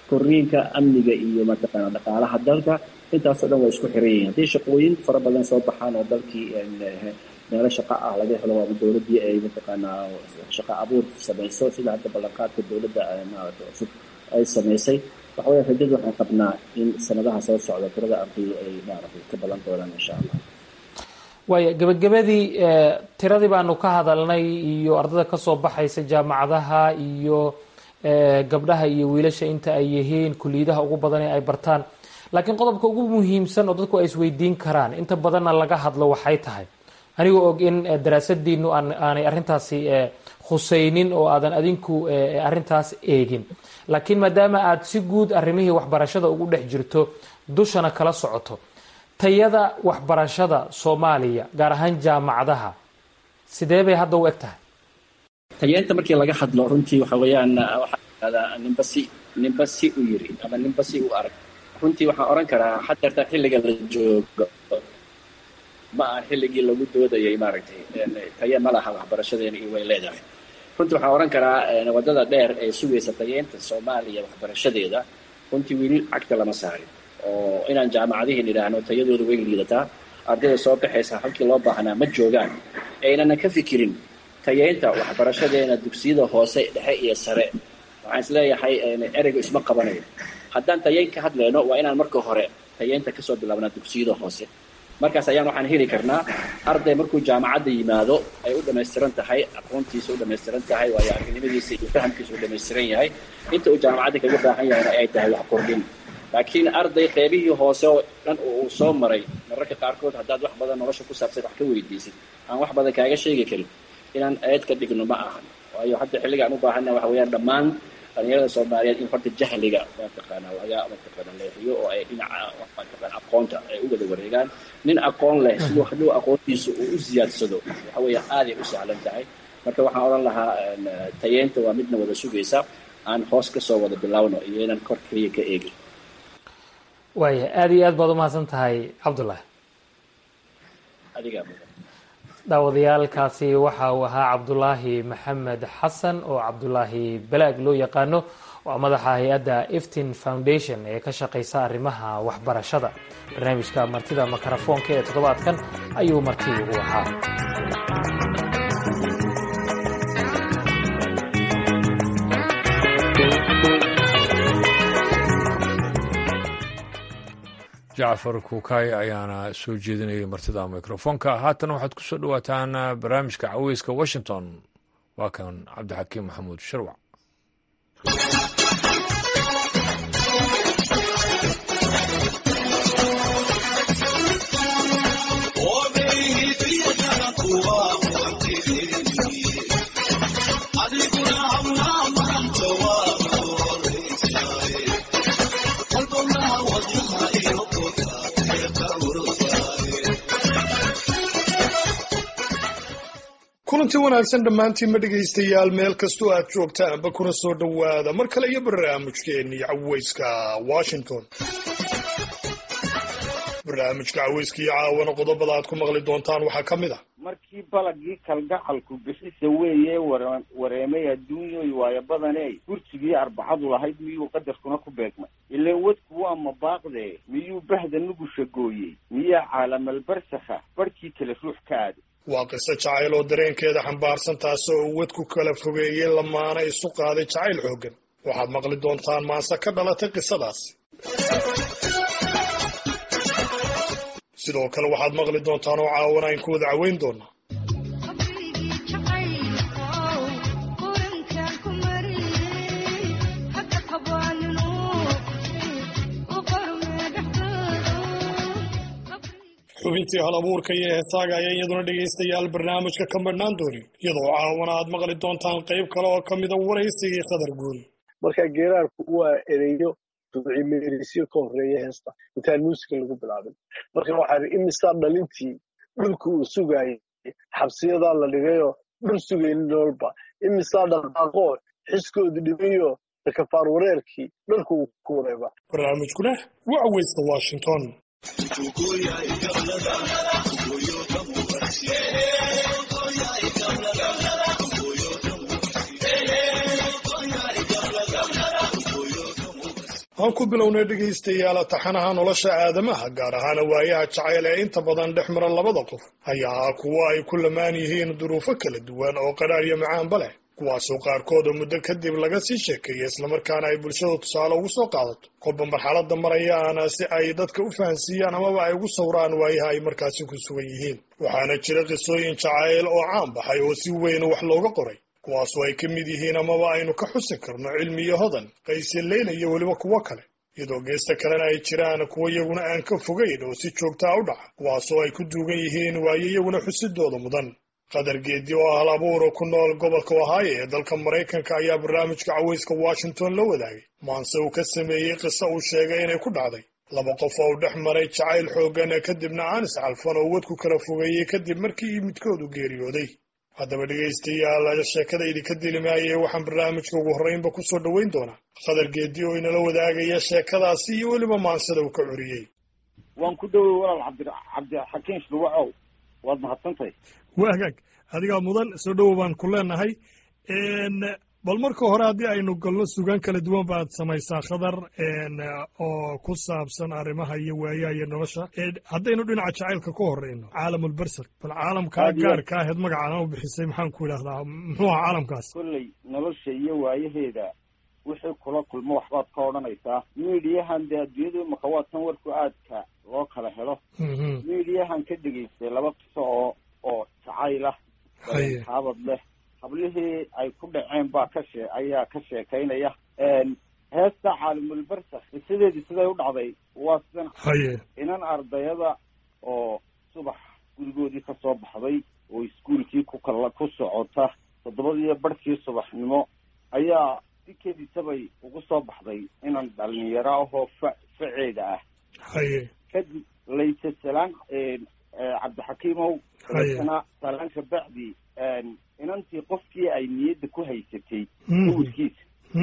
korriinka amniga iyo mataqaana dhaqaalaha dalka intaasoo dhan waa isku xiran yihiin haddii shaqooyin fara badan soo baxaan oo dalkii meelo shaqa ah laga helo waaba dowladdii ay mataqaanaa shaqa abuur samayso sida hadda ballanqaadka dowladda maarata cusub ay samaysay waxa weya rajada waxaan qabnaa in sanadaha soo socda tirada ardayda ay maaragtay ka badan doonaan insha allah waaya gebagabadii tiradii baanu ka hadalnay iyo ardada kasoo baxaysa jaamacadaha iyo gabdhaha iyo wiilasha inta ay yihiin kuliyadaha ugu badan ee ay bartaan laakiin qodobka ugu muhiimsan oo dadku ay isweydiin karaan inta badanna laga hadlo waxay tahay anigoo og in daraasadiinu aanay arrintaasi khusaynin oo aadan adinku arrintaas eegin laakiin maadaama aada si guud arrimihii waxbarashada ugu dhex jirto dushana kala socoto tayada waxbarashada soomaaliya gaar ahaan jaamacadaha sidee bay hadda u eg tahay tayeenta markii laga hadlo runtii waxa weeyaan waxaa yidhahdaa ninba si ninba si u yiri ama ninba si u arag runtii waxaan odhan karaa xadeerta xilliga la joogo ma aha xilligii lagu doodayay maaragtay taye ma laha waxbarashadeena iyo way leedahay runtii waxaan odhan karaa waddada dheer ee sugaysa tayeenta soomaaliya waxbarashadeeda runtii weli cagta lama saarin oo inaan jaamacadihiin idhaahno tayadooda way liidataa ardayda soo baxaysa halkii loo baahnaa ma joogaan aynana ka fikirin tayeynta waxbarashadeena dugsiyada hoose dhexe iyo sare waxaan isleeyahay ereyga isma qabanayo haddaan tayeyn ka hadlayno waa inaan marka hore tayeynta kasoo bilaabnaa dugsiyada hoose markaas ayaan waxaan heli karnaa arday markuu jaamacadda yimaado ay u dhammaystiran tahay aqoontiisa u dhammaystiran tahay waayo arrinimadiisa iyo fahamkiisa u dhammaystiran yahay inta uu jaamacadda kaga baahan yahayna ay tahay wax kordhin laakiin arday qeybihii hoose oo dhan oo uu soo maray mararka qaarkood haddaad wax badan nolosha ku saabsan wax ka weydiisid aan wax badan kaaga sheegi karin inaan eed ka dhigno ma ahan waayo hadda xilligaan u baahanna waxa weeyaan dhammaan dhalinyarada soomaaliyeed in horta jahliga mataqaana laga mataqaana leexiyo oo ay dhinaca mataqaana aqoonta ay u wada wareegaan nin aqoon leh siduu hadhow aqoontiisa uu u ziyaadsado waxa weeya aaday u sahlan tahay marka waxaan odhan lahaa tayeenta waa midna wada sugaysa aan hoos kasoo wada bilaawno iyo inaan kor keliya ka eegin waaya aada iyo aad baad umahadsan tahay cabdullahi adigaa mudan daawadayaalkaasi waxa uu ahaa cabdulaahi maxamed xasan oo cabdulaahi balaag loo yaqaano waa madaxa hay-adda eftin foundation ee ka shaqaysa arrimaha waxbarashada barnaamijka martida makarafoonka ee toddobaadkan ayuu marti ugu ahaa jacfar kuukay ayaana soo jeedinayay martida mikrofoonka haatan waxaad ku soo dhowaataan barnaamijka caweyska washington waa kan cabdixakiim maxamuud sharwac kulanti wanaagsan dhammaantiinma dhegaystayaal meel kastoo aad joogtaanba kuna soo dhowaada mar kale iyo barnaamijkeennii caweyska washington barnaamijka caweyska iyo caawana qodobada aad ku maqli doontaan waxaa ka mid ah markii balagii kalgacalku bixisa weeye wareemay adduunyoy waayo badaney gursigii arbacadu lahayd miyuu qadarkuna ku beegmay ileen wadku waa mabaaqdee miyuu bahda nugusha gooyey miyaa caalamalbarsakha barhkii kale ruux ka aaday waa qiso jacayl oo dareenkeeda xambaarsan taasoo uu wadku kala fogeeyey lamaana isu qaaday jacayl xooggan waxaad maqli doontaan maanse ka dhalatay qisadaasi sidoo kale waxaad maqli doontaan oo caawana ayn ku wada caweyn doonaa xubintii hal abuurka iyo heesaaga ayaa iyaduna dhegaystayaal barnaamijka ka madhnaan doonin iyadoo caawana aad maqli doontaan qayb kale oo ka mida waraysigii khadar guul marka geeraarku waa ereyo ducimeerisyo ka horreeya heesta intaan muusika lagu bilaabin marka waxaa ii imisaa dhalintii dhulka uu sugaayay xabsiyadaa la dhigayoo dhul sugaynin nololba imisaa dhaqaaqoo xiskoodu dhibayo kafaar wareerkii dhalka uu ku wareeba barnaamijkuna waa caweysta washington aan ku bilownay dhegaystayaal taxanaha nolosha aadamaha gaar ahaana waayaha jacayl ee inta badan dhex mara labada qof ayaa ah kuwo ay ku lamaan yihiin duruufo kala duwan oo qadhaar iyo macaanba leh kuwaasoo qaarkooda muddo kadib laga sii sheekeeya islamarkaana ay bulshada tusaale ugu soo qaadato kolba marxaladda marayaana si ay dadka u fahansiiyaan amaba ay ugu sawraan waayaha ay markaasi ku sugan yihiin waxaana jira qisooyin jacayl oo caan baxay oo si weyn wax looga qoray kuwaasoo ay ka mid yihiin amaba aynu ka xusi karno cilmi iyo hodan qayse leyla iyo weliba kuwo kale iyadoo geesta kalena ay jiraan kuwo iyaguna aan ka fogayn oo si joogtaa u dhaca kuwaasoo ay ku duugan yihiin waayo iyaguna xusidooda mudan qadar geedi oo hal abuura ku nool gobolka ohaayo ee dalka maraykanka ayaa barnaamijka cawayska washington la wadaagay maanse uu ka sameeyey qiso uu sheegay inay ku dhacday laba qof oo u dhex maray jacayl xooggan kadibna aan iscalfan oo wadku kala fogeeyey kadib markii midkoodu geeriyooday haddaba dhegaystayaal sheekada idinka dilimaayee waxaan barnaamijka ugu horreynba ku soo dhoweyn doonaa qadar geedi oo inala wadaagaya sheekadaasi iyo weliba maansada uu ka curiyey waan ku dhowey walaal cabdi cabdixakiin shluwacow waad mahadsantahay waa hagaag adigaa mudan soo dhowow baan ku leenahay bal marka hore haddii aynu galno sugaan kala duwan baad samaysaa khadar oo ku saabsan arrimaha iyo waayaha iyo nolosha haddaynu dhinaca jacaylka ka horeyno caalamulberser bal caalamkaa gaarka aheed magacaan u bixisay maxaan ku idhahdaa muxuu ahaa caalamkaas kolley nolosha iyo waayaheeda wixii kula kulmo waxbaad ka odhanaysaa miidiyahan dee adduunyadu imaka waa tan warku aadka loo kala helo miidiyahan ka dhegaystay laba qiso oo oo jacayl ah haabad leh hablihii ay ku dhaceen baa ka shee ayaa ka sheekaynaya heesta caalimulbersa qisadeedii siday u dhacday waa sidan inan ardayada oo subax gurigoodii ka soo baxday oo iskuolkii ku kala ku socota toddobadiiyo barhkii subaxnimo ayaa si kedisabay ugu soo baxday inan dhalinyaro ahoo fa faceeda ah kadib layse salaan cabdixakiimow dabeetana salaan kabacdi inantii qofkii ay niyadda ku haysatay sawirkiisa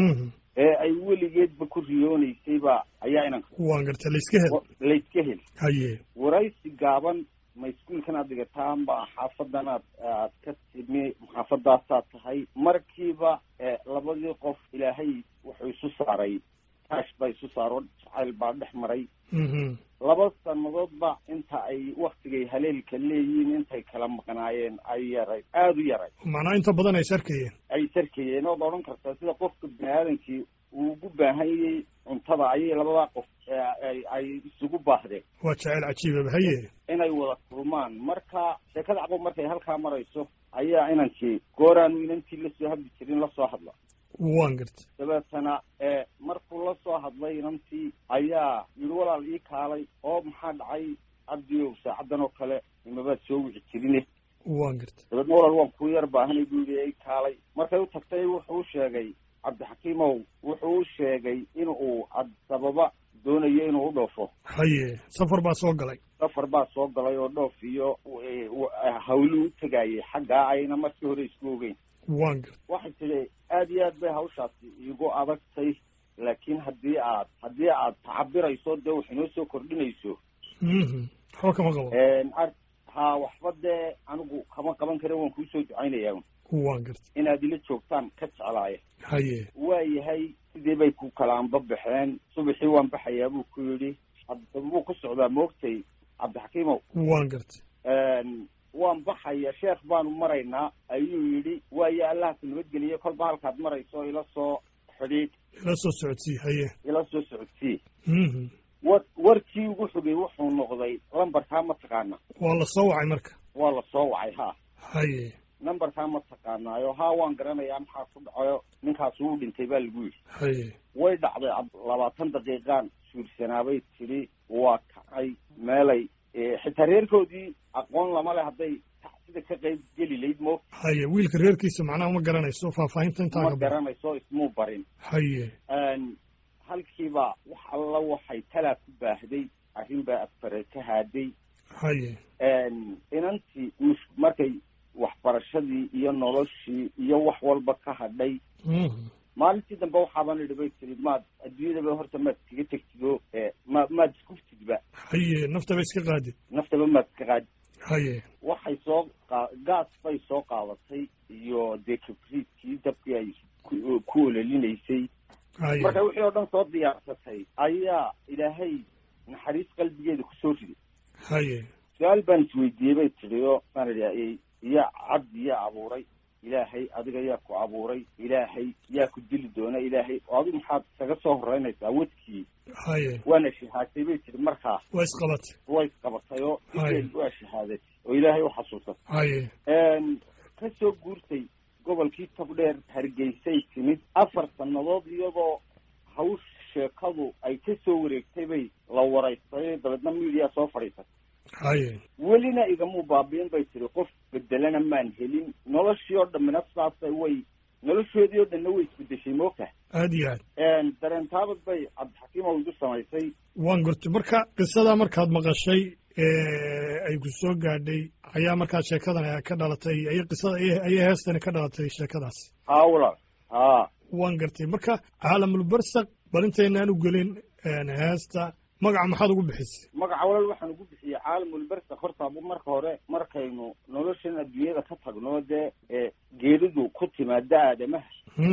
ee ay weligeedba ku riyoonaysayba ayaa inanka waan garta layska hel layska hel haye waraysi gaaban ma iskuolkan aad dhigataan ba xaafadan aad aad ka timi xaafadaasaad tahay markiiba labadii qof ilaahay wuxuu isu saaray taash baa isu saaro jacayl baa dhex maray laba sannadoodba inta ay waktigay haleelka leeyihiin intay kala maqnaayeen ay yaray aada u yaray macnaa inta badan ay sarkayeen ay sarkayeen ood odhan kartaa sida qofka bini aadamkii uu ugu baahanyay cuntada ayay labadaa qof ay isugu baahdeen waa jacayl cajiibaba haye inay wada kulmaan marka sheekada caqob markay halkaa marayso ayaa inankii gooraanu inantii lasoo hadli jirin lasoo hadla waan garta dabeetana markuu la soo hadlay inantii ayaa yidhi walaal ii kaalay oo maxaa dhacay cabdiow saacaddan oo kale imabaad soo wici jirine waan garta dabeedna walaal waan kuu yar baahanay buu yidhi ii kaalay markay u tagtay wuxuu u sheegay cabdixakiimow wuxuu u sheegay in uu sababa doonayo inuu u dhoofo haye safar baa soo galay safar baa soo galay oo dhoof iyo hawluu u tegayay xaggaa ayna markii hore isku ogeyn waan garta waxay tidhi aad iyo aad bay hawshaasi iigu adagtay laakiin haddii aad haddii aad tacabirayso dee wax inoo soo kordhinayso waxba kama qabo ha waxba dee anigu kama qaban kare waan kuu soo ducaynayaa waan garta inaad ila joogtaan ka jeclaaya haye waa yahay sidii bay ku kala anba baxeen subaxii waan baxayaa buu ku yidhi buu ku socdaa moogtay cabdixakiimow waan garta waan baxaya sheekh baanu maraynaa ayuu yidhi waayo allaha ku nabadgeliye kolba halkaad marayso ila soo xidhiidh ila soo socodsii haye ila soo socodsii war warkii ugu xogay wuxuu noqday lambarkaa ma taqaana waa la soo wacay marka waa la soo wacay ha haye numberkaa ma taqaanaayo haa waan garanayaa maxaa ku dhacayo ninkaas uu dhintay baa lagu yidhi haye way dhacday labaatan daqiiqaan suursanaabay tidhi waa kacay meelay xitaa reerkoodii aqoon lama leh hadday sida ka qayb geli layd mo haye wiilka reerkiisa macnaha ma garanayso faahfaahinta intaa ma garanayso ismuu barin haye halkiiba wax alla waxay talaa ku baahday arrin baa afare ka haaday haye inantii mus markay waxbarashadii iyo noloshii iyo wax walba ka hadhay maalintii dambe waxaaban idhi bay tiri maad adduunyadaba horta maad iskaga tegtido ma maad iskuftidba haye naftaba iska qaadid naftaba maad iska qaadid haye waxay soo qa gaas bay soo qaadatay iyo dee kabriidkii dabkii ay ku ololinaysay marka wixii oo dhan soo diyaarsatay ayaa ilaahay naxariis qalbigeeda kusoo riday haye su-aal baan isweydiiyey bay tidhi oo maan idhi yaa cabdi yaa abuuray ilaahay adiga yaa ku abuuray ilaahay yaa ku dili doona ilaahay oo adigu maxaad isaga soo horeynaysaa wadkii haye waana shahaatay bay tidhi markaa waa isqabatay way isqabatay oo Haye. ideed waa shahaaday oo ilaahay u xasuusatay haye ka soo guurtay gobolkii togdheer hargeysay timid afar sannadood iyadoo hawsh sheekadu ay ka soo wareegtay bay la waraystay dabeedna miidiya soo fadhiisatay haye welina igamuu baabiin bay tiri qof bedelana maan helin noloshii oo dhammina sidaasay way noloshoodii oo dhanna way isbedeshay moogtaha aad iyo aad dareentaabad bay cabdixakiim oo igu samaysay waan gurtay marka qisadaa markaad maqashay ee ay ku soo gaadhay ayaa markaa sheekadan ay ka dhalatay ayay qisada ayay heestani ka dhalatay sheekadaas haa walaal haa waan gartay marka caalamulbarsaq bal intaynaan u gelin heesta magaca maxaad ugu bixisay magaca walaal waxaan ugu bixiyey caalamulbersak horta marka hore markaynu noloshan adduunyada ka tagno dee ee geeridu ku timaada aadamaha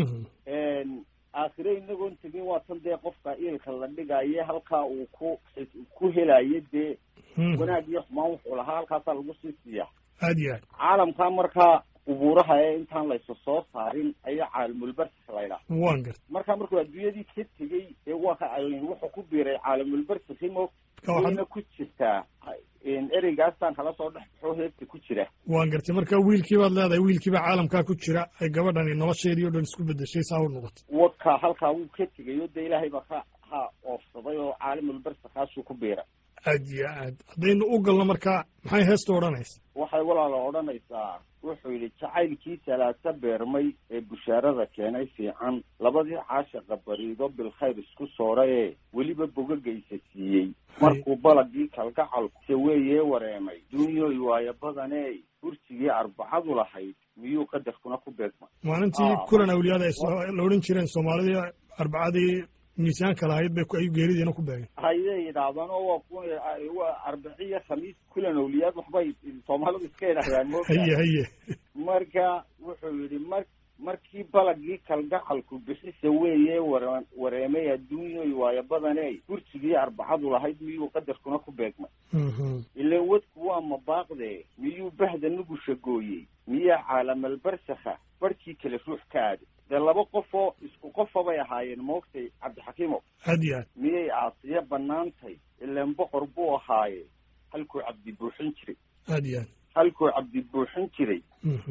aakhire inagoon tegin waa tan dee qofka iilka la dhigaye halkaa uu ku ku helayo dee wanaag iyo xumaan wuxuu lahaa halkaasaa lagu sii siiya aad iyo aad caalamkaa markaa qubuuraha ee intaan laysu soo saarin ayaa caalamulbersak laydhaha waan gartay marka markuu adduunyadii ka tegey ee waa ka wuxuu ku biiray caalamulbersak mo wayna ku jirtaa ereygaastaan kala soo dhex baxo heebta ku jira waan gartay marka wiilkii baad leedahay wiilkiiba caalamkaa ku jira ay gabadhani nolosheedii o dhan isku bedeshay saa u noqotay wadka halkaa wuu ka tegay oo dee ilaahay baa ka ha oofsaday oo caalamulbersakaasuu ku biiray aad iyo aad haddaynu u galno marka maxay heesta odhanaysa waxay walaala odhanaysaa wuxuu yidhi jacaylkii salaasa beermay ee bushaarada keenay fiican labadii caashaqa bariido bilkhayr isku soora ee weliba bogagaysa siiyey markuu balagii kalgacalku saweeyee wareemay duunyoy waayo badanee hursigii arbacadu lahayd miyuu qadarkuna ku beegmay maalintii kulan awliyaada ay la odhan jireen soomaalidii arbacadii miisaanka lahayd bay ayuu geeridiina ku beegay hayay yidhaahdaan oo waa ku waa arbiciyo khamiis kulan awliyaad waxbay soomaalidu iska yidhahdaan mo haye haye marka wuxuu yidhi mar markii balagii kalgacalku bixisa weeye ware wareemay adduunyoy waayo badaney hursigii arbacadu lahayd miyuu qadarkuna ku beegmay ilan wadku waa mabaaqdee miyuu bahda nugusha gooyey miyaa caalamalbarsakha barhkii kale ruux ka aaday dee laba qof oo isku qofa bay ahaayeen moogtay cabdixakiimo aad iyo aad miyay aasiya banaantay ilan boqor buu ahaaye halkuu cabdi buuxin jiray aad iyo aad halkuu cabdi buuxin jiray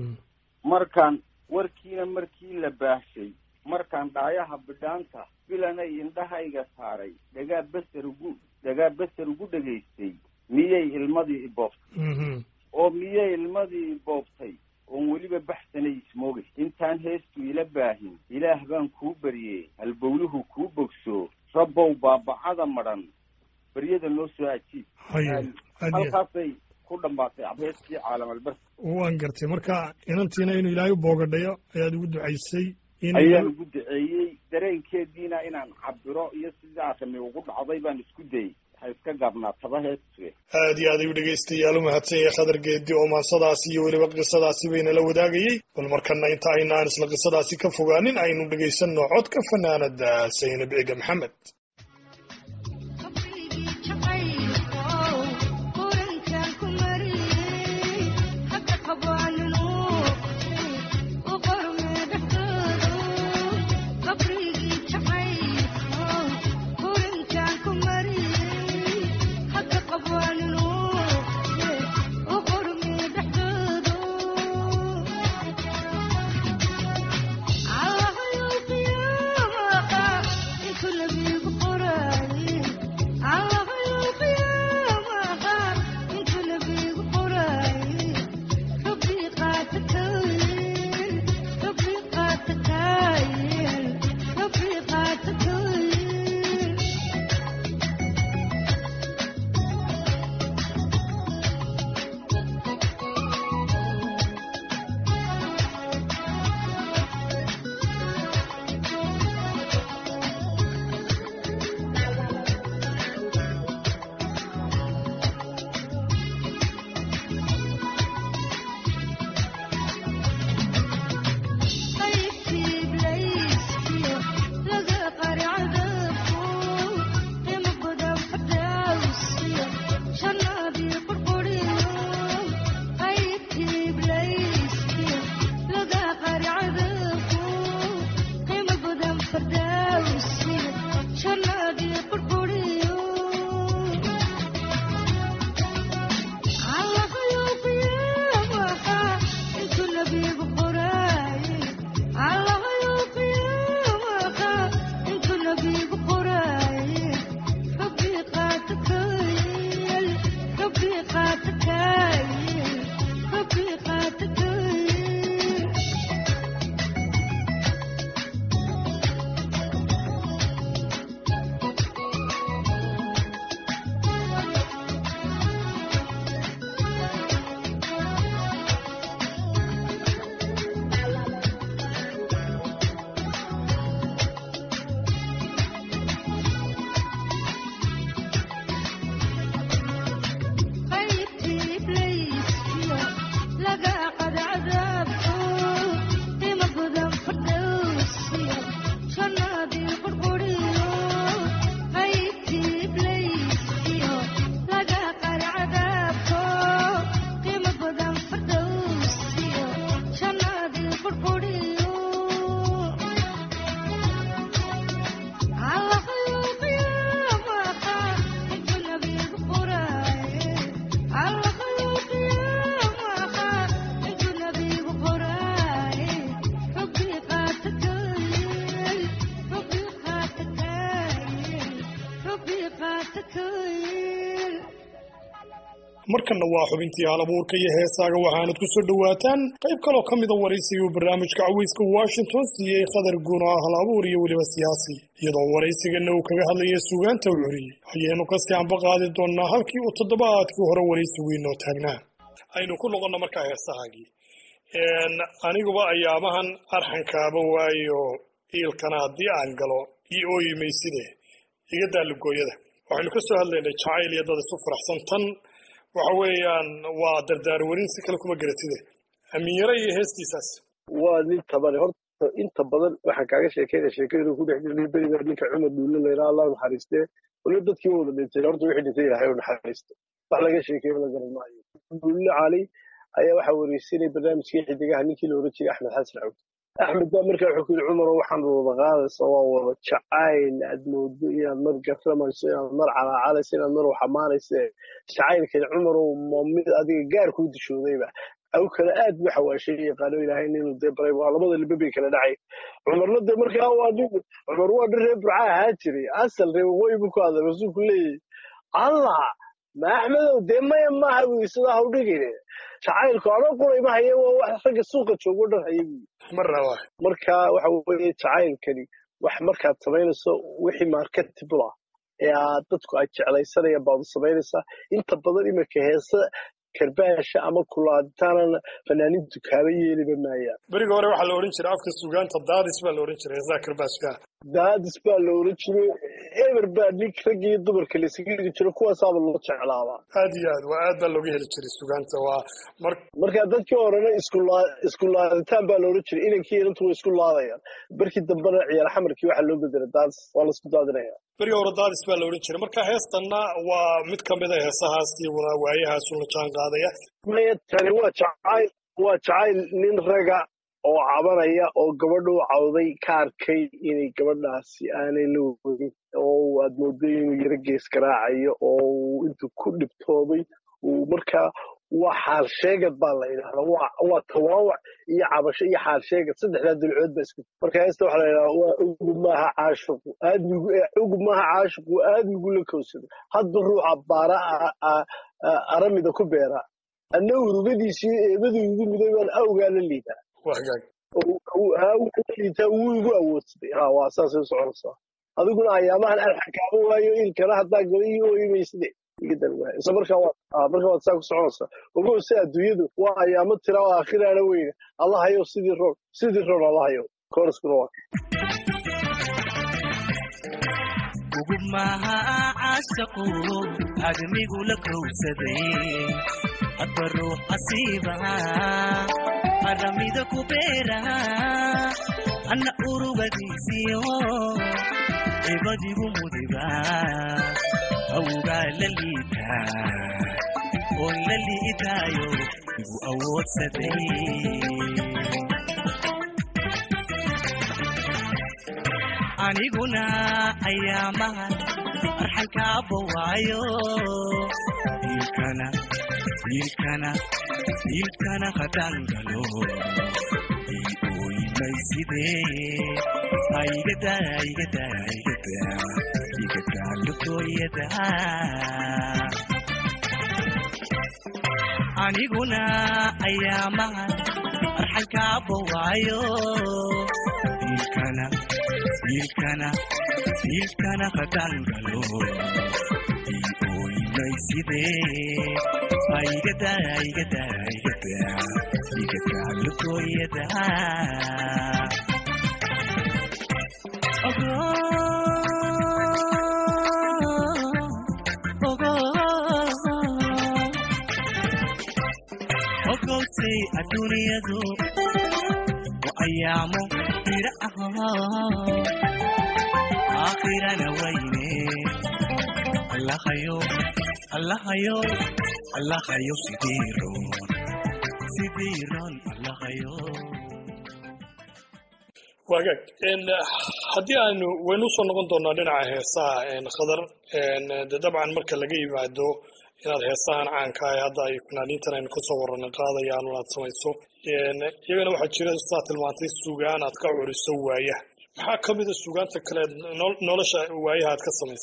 markaan warkiina markii la baahshay markaan dhaayaha bidhaanta bilanay indhahayga saaray dhagaa beser ugu dhagaa beser ugu dhegaystay miyay ilmadii iboobtay oo miyay ilmadii iboobtay oon weliba baxsanay ismoogay intaan heestu ila baahin ilaah baan kuu baryey halbowluhu kuu bogso rabbow baabacada madhan baryada noo soo ajiib halkaasay ku dhammaatay abheeskii caalamalbarsa waan gartay marka inantiina inuu ilaahay u boogadhayo ayaad ugu ducaysay ayaan ugu duceeyey dareenkeediina inaan cabiro iyo sidaa rami ugu dhacday baan isku dayey waxay iska gaabnaataba heestu aad iyo aad ayuu dhegaystayaal u mahadsan yahay khadar geedi oo maansadaasi iyo weliba qisadaasi baynala wadaagayey bal markana inta aynaan isla qisadaasi ka fogaanin aynu dhegaysanno codka fanaanada saynab ega maxamed Allah markanna waa xubintii halabuurka iyo heesaaga waxaanad ku soo dhowaataan qayb kaloo ka mida waraysiga uu barnaamijka caweyska washington siiyey khadar guun oo ah halabuur iyo weliba siyaasi iyadoo waraysigana uu kaga hadlayay suugaanta u curiyey ayaynu kasii anba qaadi doonnaa halkii uu toddobaadkii hore waraysigu inoo taagnaa aynu ku noqonna markaa heesahaagii aniguba ayaamahan arxankaaba waayo iilkana haddii aan galo io ooyimayside iga daalugooyada waxaynu ka soo hadlaynay jacayl iyo dad isu faraxsan tan waxa weeyaan waa dardaar warin si kale kuma garatide amiinyare iyo heestiisaas waa nin tabane horta inta badan waxaan kaaga sheekeynaya sheekadu ku dhex jirnay beriga ninka cumar duulle layraa allah naxariistee wali dadkii wada dhintay horta wixii dhintay ilahay u naxariisto wax laga sheekeeyo la garan maayo duulle cali ayaa waxaa wareysanay barnaamijkii xidigaha ninkii la oran jiray axmed xasan cawd axmed baa markaa wuxuu ku yidhi cumaro waxaan wada qaadaysa waa wada jacayl aad moodo inaad mar garamayso inaad mar calaacalayso inaad mar waxamaanayso jacaylkan cumarow ma mid adiga gaar kuu dishoodayba aw kale aad bu xawaashay yaqaano ilaahay inuu dee baray waa labada libe bay kala dhacay cumarna dee markaa waa nin cumar waa nin reer burca ahaa jiray asal reer waqooyi buu ku hadlay rasuulku leeyahy allah ma axmedow dee maya maaha buu sidaa ha u dhigine jacaylku anoo quray ma haye waa wax ragga suuqa joogo dhan haye buu marna waa marka waxa weeye jacaylkani wax markaad samaynayso wixii marketable ah ee aad dadku ay jeclaysanayaan baad u samaynaysaa inta badan iminka heesa karbaasha ama kulaaditaanana fanaaniintu kaaba yeeliba maayaan beriga hore waxaa la odhan jiray afka sugaanta daadis baa la odhan jiray heesaha karbaashka daadis baa la oran jiray eber baa nin ragga iyo dumarka laysaga dhigi jiro kuwaasaaba loo jeclaabaa aad iyo aad waa aad baa looga heli jiray sugaanta waa mar marka dadkii horena iskulaa isku laaditaan baa la oran jiray inankii inantu way isku laadayaan barkii dambena ciyaar xamarkii waxaa loo bedelay daadis waa la isku daadinaya beriga hore daadis baa la odhan jiray marka heestanna waa mid ka mid a heesahaas iyaguna waayahaasu la jaan qaadaya maya tani waa jacayl waa jacayl nin raga oo cabanaya oo gabadha u cawday ka arkay inay gabadhaasi aanay la wadin oo aad mooday inuu yaro gees garaacayo oo uu intuu ku dhibtoobay uu markaa waa xaal sheegad baa la yidhahdaa waa waa tawaawac iyo cabasho iyo xaal sheegad saddexdaa dulcood baa isku marka heesta waxaa la yidhahdaa waa ugub maaha caashiqu aadmigu ugub maaha caashiqu aadmigu la kowsado hadda ruuxa baara aramida ku beera anna urugadiisii eebadii igu miday baan awgaa la liidaa wagaag liitaa wuu igu awoodsaday ha waa saasay u soconaysaa adiguna ayaamahan alxakaamo waayo ilkana haddaa gala ii ooyimaysde isla markaa waa markaa waad saa ku soconaysaa ogow si adduunyadu waa ayaamo tira oo aakhiraana weyne allahayow sidii roon sidii roon allahayow koraskuna waa ugub maaha caashaqu admigu la kowsaday hadba ruux asiiba aramida ku beera anna urugadiisiyo ebadigu mudiba awgaa la liitaa oo la liitaayo igu awoodsaday aniguna ayaamaha arxankaaba waayo ilkana ilkana ilkana haddaan galo ii ooyimaysidee aigada aigada aigada igada lugooyada aniguna ayaamaha arxankaaba waayo ilkana ilkana ilkana haddaan galo ii ooyimaysidee aigada aigada aigada igada lugooyada ogowsay adduuniyadu wa ayaamo ira aho aakhirana wayne allahayo allahayo allahayo sidii roon sidii roon allahayo wagaag haddii aanu waynu usoo noqon doonaa dhinaca heesaha khadar de dabcan marka laga yimaado inaad heesahan caanka ah hadda ay fanaaniintan aynu kasoo warana qaadayaan aad samayso iyagana waxaa jira sidaa tilmaantay sugaan aad ka curiso waayaha maxaa ka mida sugaanta kale nolosha waayaha aad ka samaysay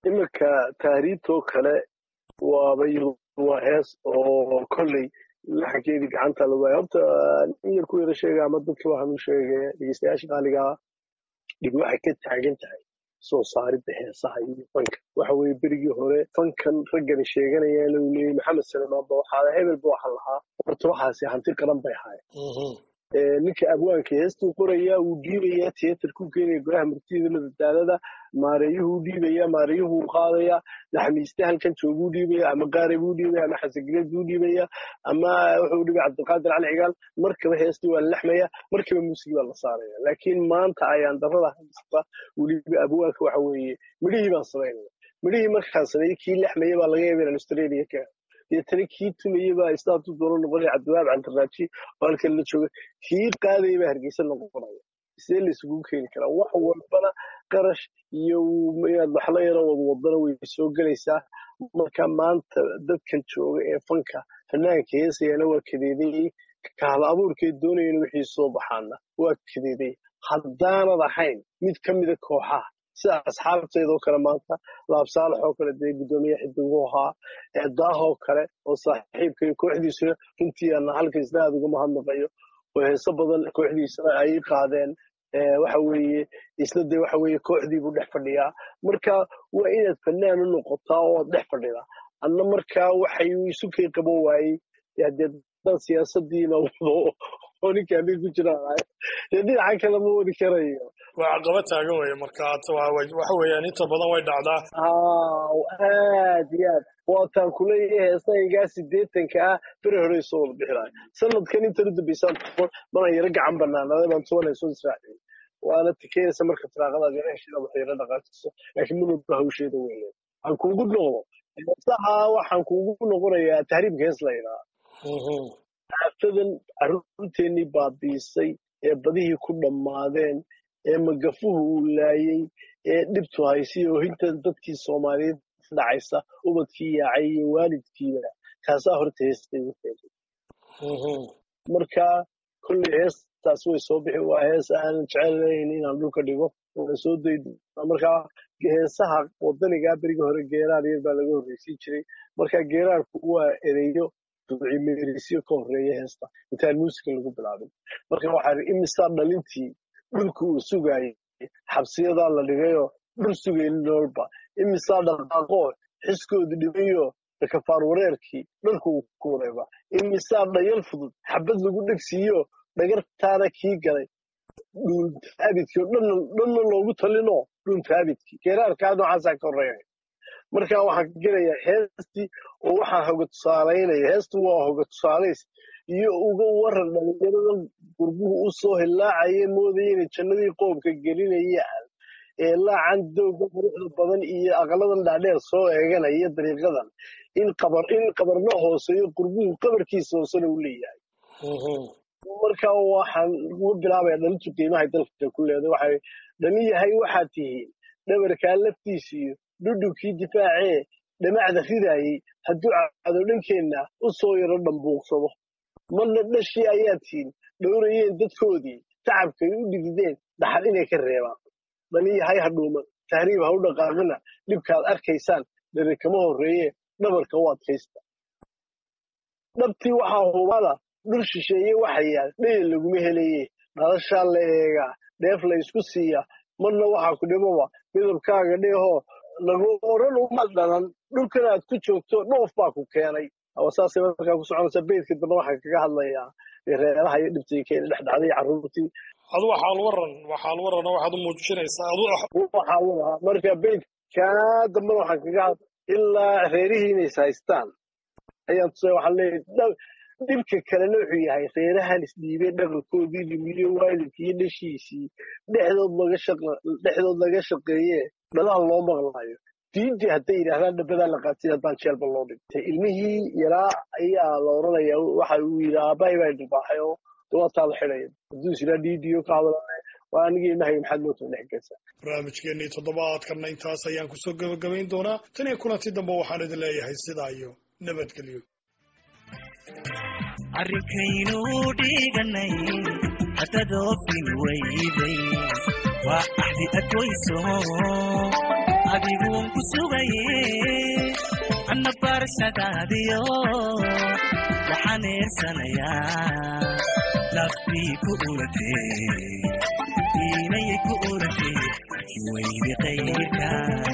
iminka tahriibtoo kale waaba iyadu waa hees oo kolley laxankeedii gacanta la waaya horta in yar ku yara sheega ama dadka waxaan u sheegaya dhegeystayaasha qaaligaa dhib waxay ka taagan tahay soo saaridda heesaha iyo fanka waxa weeye berigii hore fankan raggani sheeganayaan uu leeyay maxamed salmaan ba waxaa hebel ba waxaa lahaa horta waxaasi hanti qaran bay ahaayeen ninka abwaanka heestuu qorayaa wuu dhiibayaa tiyatarkuu keenaya golaha murtida madadaalada maareeyuhuu dhiibaya maareeyuhuu qaadaya naxmiiste halkan jooguu dhiibaya ama qaare buu dhiibaya ama xasangileed buu dhiibaya ama wuxuu dhibay cabdiqaadir cali cigaal markaba heestii waa la laxmaya markaba muusigi baa la saaraya laakiin maanta ayaan darada haysta weliba abwaanka waxa weeye midhihii baan samaynaya midhihii markaan sameeyey kii laxmaya baa laga yaaba inaan australia ka deetana kii tumayey baa istaatu doono noqonaya cabdiwaab cantaraaji oo halkan la jooga kii qaadaya baa hargeysa noqonaya sidee la isugu keeni karaa wax walbana qarash iyo inaad waxla yaro wadwadana way soo gelaysaa marka maanta dadkan jooga ee fanka fanaanka heesayana waa kadeedayey kahla abuurkeed doonayana wixii soo baxaana waa kadeedayey haddaanad ahayn mid ka mida kooxaha sida asxaabteedoo kale maanta laabsaalax oo kale dee guddoomiye xidigu ahaa daahoo kale oo saaxiibkay kooxdiisuna runtii ana halka isna aad uga mahadnaqayo oo heeso badan kooxdiisana ay qaadeen waxa weeye isna dee waxa weeye kooxdiibuu dhex fadhiyaa marka waa inaad fanaan u noqotaa oo dhex fadhida anna markaa waxay isu kay qaban waayey dee dad siyaasadiina wado oo ninkaa mid ku jiraan dee dhinaca kale ma wadi karayo waa caqaba taagan weye marka waxa weeyaan inta badan way dhacdaa aad iyo aad waataan kuleeyahay heesaygaa sideetanka ah bere hore soo wada bixinayo sanadkan intan u dambeysaan manan yaro gacan banaanaday baan toban heesoo israaciyey waana tikeyasa marka firaaqadaad yara heshida wax yaro dhaqaajiso laakiin munaba hawsheeda weyn waxaan kuugu noqdo heesaha waxaan kuugu noqonayaa tahriibka hees la yidhaha aafadan carruurteennii baabiisay ee badihii ku dhammaadeen ee magafuhu uu laayey ee dhibtu haysiy oo hinta dadkii soomaaliyeed dhacaysa ubadkii yaacay iyo waalidkiiba kaasaa horta heestay u keentay marka kolley heestaas way soo bixi waa hees aanan jecelayn inaan dhulka dhigo waan soo daydo markaa heesaha wadanigaa beriga hore geeraar yar baa laga horreysiin jiray marka geeraarku waa ereyo ducimeerisyo ka horreeya heesta intaan muusika lagu bilaabin marka waxaa imisaa dhalintii dhulka uu sugaayay xabsiyadaa la dhigayoo dhul sugayni noolba imisaa dhaqaaqoo xiskoodu dhibayo kafaar wareerkii dharku uu ku wareeba imisaa dhayal fudud xabad lagu dhegsiiyo dhagartaana kii galay dhuuntaabidkii oo dhanna loogu talinoo dhuuntaabidkii geeraarkaa noocaasaa ka horreeya marka waxaan ka gelayaa heestii oo waxaan hoga tusaalaynaya heestu waa hoga tusaalays iyo uga waran dhalinyarada gurbuhu u soo hilaacaya moodaya inay jannadii qoomka gelinayaan ee laacan dowga quruxda badan iyo aqaladan dhaadheer soo eeganaya dariiqadan in qabar in qabarna hooseeyo gurbuhu qabarkiisa hoosena u leeyahay marka waxaan uga bilaabaya dhalintu qiimahay dalka ku leedahay waxay dhalin yahay waxaad tihiin dhabarkaa laftiisiyo dhudhubkii difaacee dhamacda ridaayey hadduu cado dhankeenna u soo yaro dhambuuqsado marna dhashii ayaa tihiin dhowrayeen dadkoodii tacabkay u dhigideen dhaxal inay ka reebaan dhalin yahay ha dhuuman tahriib ha u dhaqaaqina dhibkaad arkaysaan dhere kama horreeye dhabarka u adkaysta dhabtii waxaa hubada dhul shisheeye waxa yaal dhayal laguma helaye dhalashaa la eegaa dheef la isku siiya marna waxaa ku dhibaba midabkaaga dheehoo lagu oran uma dhalan dhulkan aad ku joogto dhoof baa ku keenay saasay markaa ku soconaysa beydka dambe waxaan kaga hadlayaa reeraha iyo dhibtii keena dhex dhacday carruurtii adu waxaal waran waxaal waran waxaad u muujinaysaa adu waxaa wadahaa marka beydkaa dambena waxaan kaga hadla ilaa reerihii inays haystaan ayaan tusay waxaan leeyahay dhibka kalena wuxuu yahay reerahan isdhiibay dhaqankoodii dhimiyo waalidkii iyo dhashiisii dhexdood laga shaqa dhexdood laga shaqeeye dhalaha loo maqlaayo diintii hadday yidhaahdaan dhabadaa la qaatay haddaan jeelba loo dhigtay ilmihii yaraa ayaa la oranaya waxa uu yidhi aabbahay baa dhibaaxay oo dawaataa la xidhaya hadduu is yidhaa diidiyo ka hadlane waa anigii ilmahay maxaad moota dhex geysaa barnaamijkeennii toddobaadkanna intaas ayaan kusoo gebagabayn doonaa tan iyo kulanti dambe waxaan idin leeyahay sidaa iyo nabadgelyo arrinkaynu dhiganay haddaad oofin weyday waa axdi adwayso adiguun ku sugaye anna barshadaadiyo waxaan eersanayaa naftii ku uratee diinayay ku uratee weydi qayrka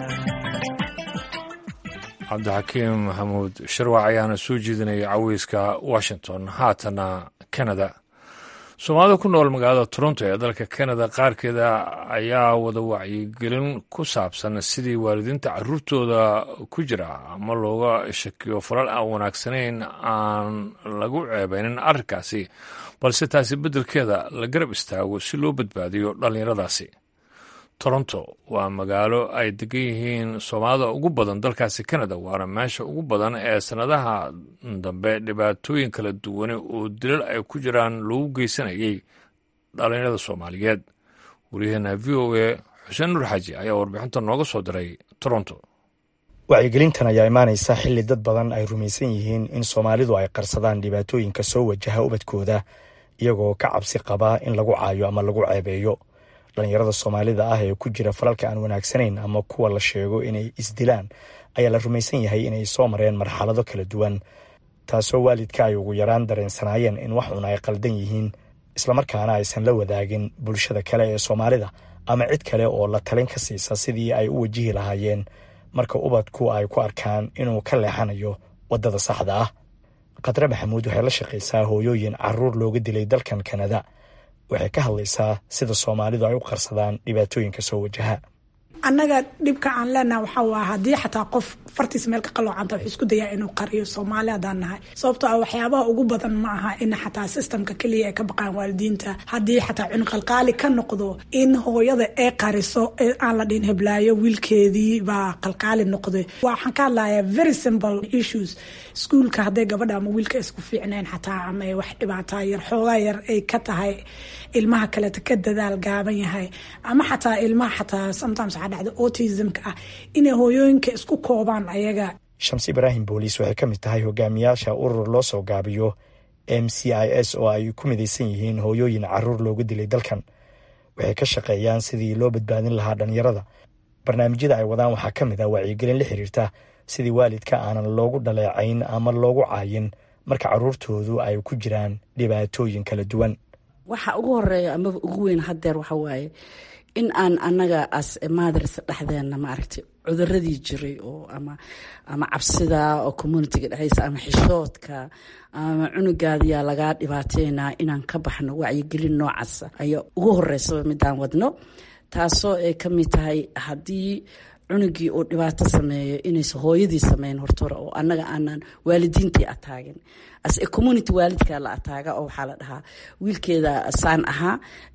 cabdixakiim maxamuud sharwac ayaana soo jeedinayay caweyska washington haatana canada soomaalida ku nool magaalada toronto ee dalka canada qaarkeeda ayaa wada wacyigelin ku saabsan sidii waalidiinta caruurtooda ku jira ama looga shakiyo falal aan wanaagsanayn aan lagu ceebeynin arrinkaasi balse taasi beddelkeeda la garab istaago si loo badbaadiyo dhallinyaradaasi toronto waa magaalo ay degan yihiin soomaalida ugu badan dalkaasi canada waana meesha ugu badan ee sannadaha dambe dhibaatooyin kala duwane oo dilal ay ku jiraan lagu geysanayay dhallinyarada soomaaliyeed waryaheena v o a xuseen nur xaaji ayaa warbixinta nooga soo diray toronto wacyigelintan ayaa imaanaysa xilli dad badan ay rumaysan yihiin in soomaalidu ay qarsadaan dhibaatooyinka soo wajaha ubadkooda iyagoo ka cabsi qabaa in lagu caayo ama lagu ceebeeyo dhallinyarada soomaalida ah ee ku jira falalka aan wanaagsanayn ama kuwa la sheego inay isdilaan ayaa la rumaysan yahay inay soo mareen marxalado kala duwan taasoo waalidka ay ugu yaraan dareensanaayeen in wax un ay qaldan yihiin islamarkaana aysan la wadaagin bulshada kale ee soomaalida ama cid kale oo la talin ka siisa sidii ay u wajihi lahaayeen marka ubadku ay ku arkaan inuu ka leexanayo waddada saxda ah khadre maxamuud waxay la shaqaysaa hooyooyin caruur looga dilay dalkan kanada waxay ka hadlaysaa sida soomaalidu ay u qarsadaan dhibaatooyinka soo wajaha annaga dhibka aan leenaha waxaa waa haddii xataa qof fartiis meel ka qaloocanta wuxuu isku dayaa inuu qariyo soomaali haddaan nahay sababtoo ah waxyaabaha ugu badan ma aha in xataa sistamka keliya ay ka baqaan waalidiinta haddii xataa cunuqalqaali ka noqdo in hooyada ay qariso aan la dhihin heblaayo wiilkeedii baa qalqaali noqday waxaan ka hadlayaa very simple issues iskuulka hadday gabadha ama wiilka isku fiicnayn xataa ama ay wax dhibaataa yar xoogaa yar ay ka tahay ilmaha kaleeta ka dadaal gaaban yahay ama xataa ilmaha xataa sometimes waxaa dhacda autismka ah inay hooyooyinka isku koobaan ayaga shamsi ibraahim booliis waxay ka mid tahay hogaamiyaasha urur loo soo gaabiyo m c i s oo ay ku midaysan yihiin hooyooyin caruur looga dilay dalkan waxay ka shaqeeyaan sidii loo badbaadin lahaa dhallinyarada barnaamijyada ay wadaan waxaa ka mid ah wacyigelin la xiriirta sidii waalidka aanan loogu dhaleecayn ama loogu caayin marka caruurtoodu ay ku jiraan dhibaatooyin kala duwan waxa ugu horeeya amaba ugu weyn hadeer waxa waaye in aan annaga as mothers dhexdeena maaragtay cuduradii jiray oo ama ama cabsida oo communitiga dhexdiisa ama xishoodka ama cunugaadiyaa lagaa dhibaateynaa inaan ka baxno wacyigelin noocaasa ayaa ugu horeysaba midaan wadno taasoo ay ka mid tahay haddii cunugii uu dhibaato sameeyo inaysa hooyadii sameyn hortore oo annaga aanan waalidiintii ataagin as a community waalidkaa la ataaga oo waxaa la dhahaa wiilkeeda saan ahaa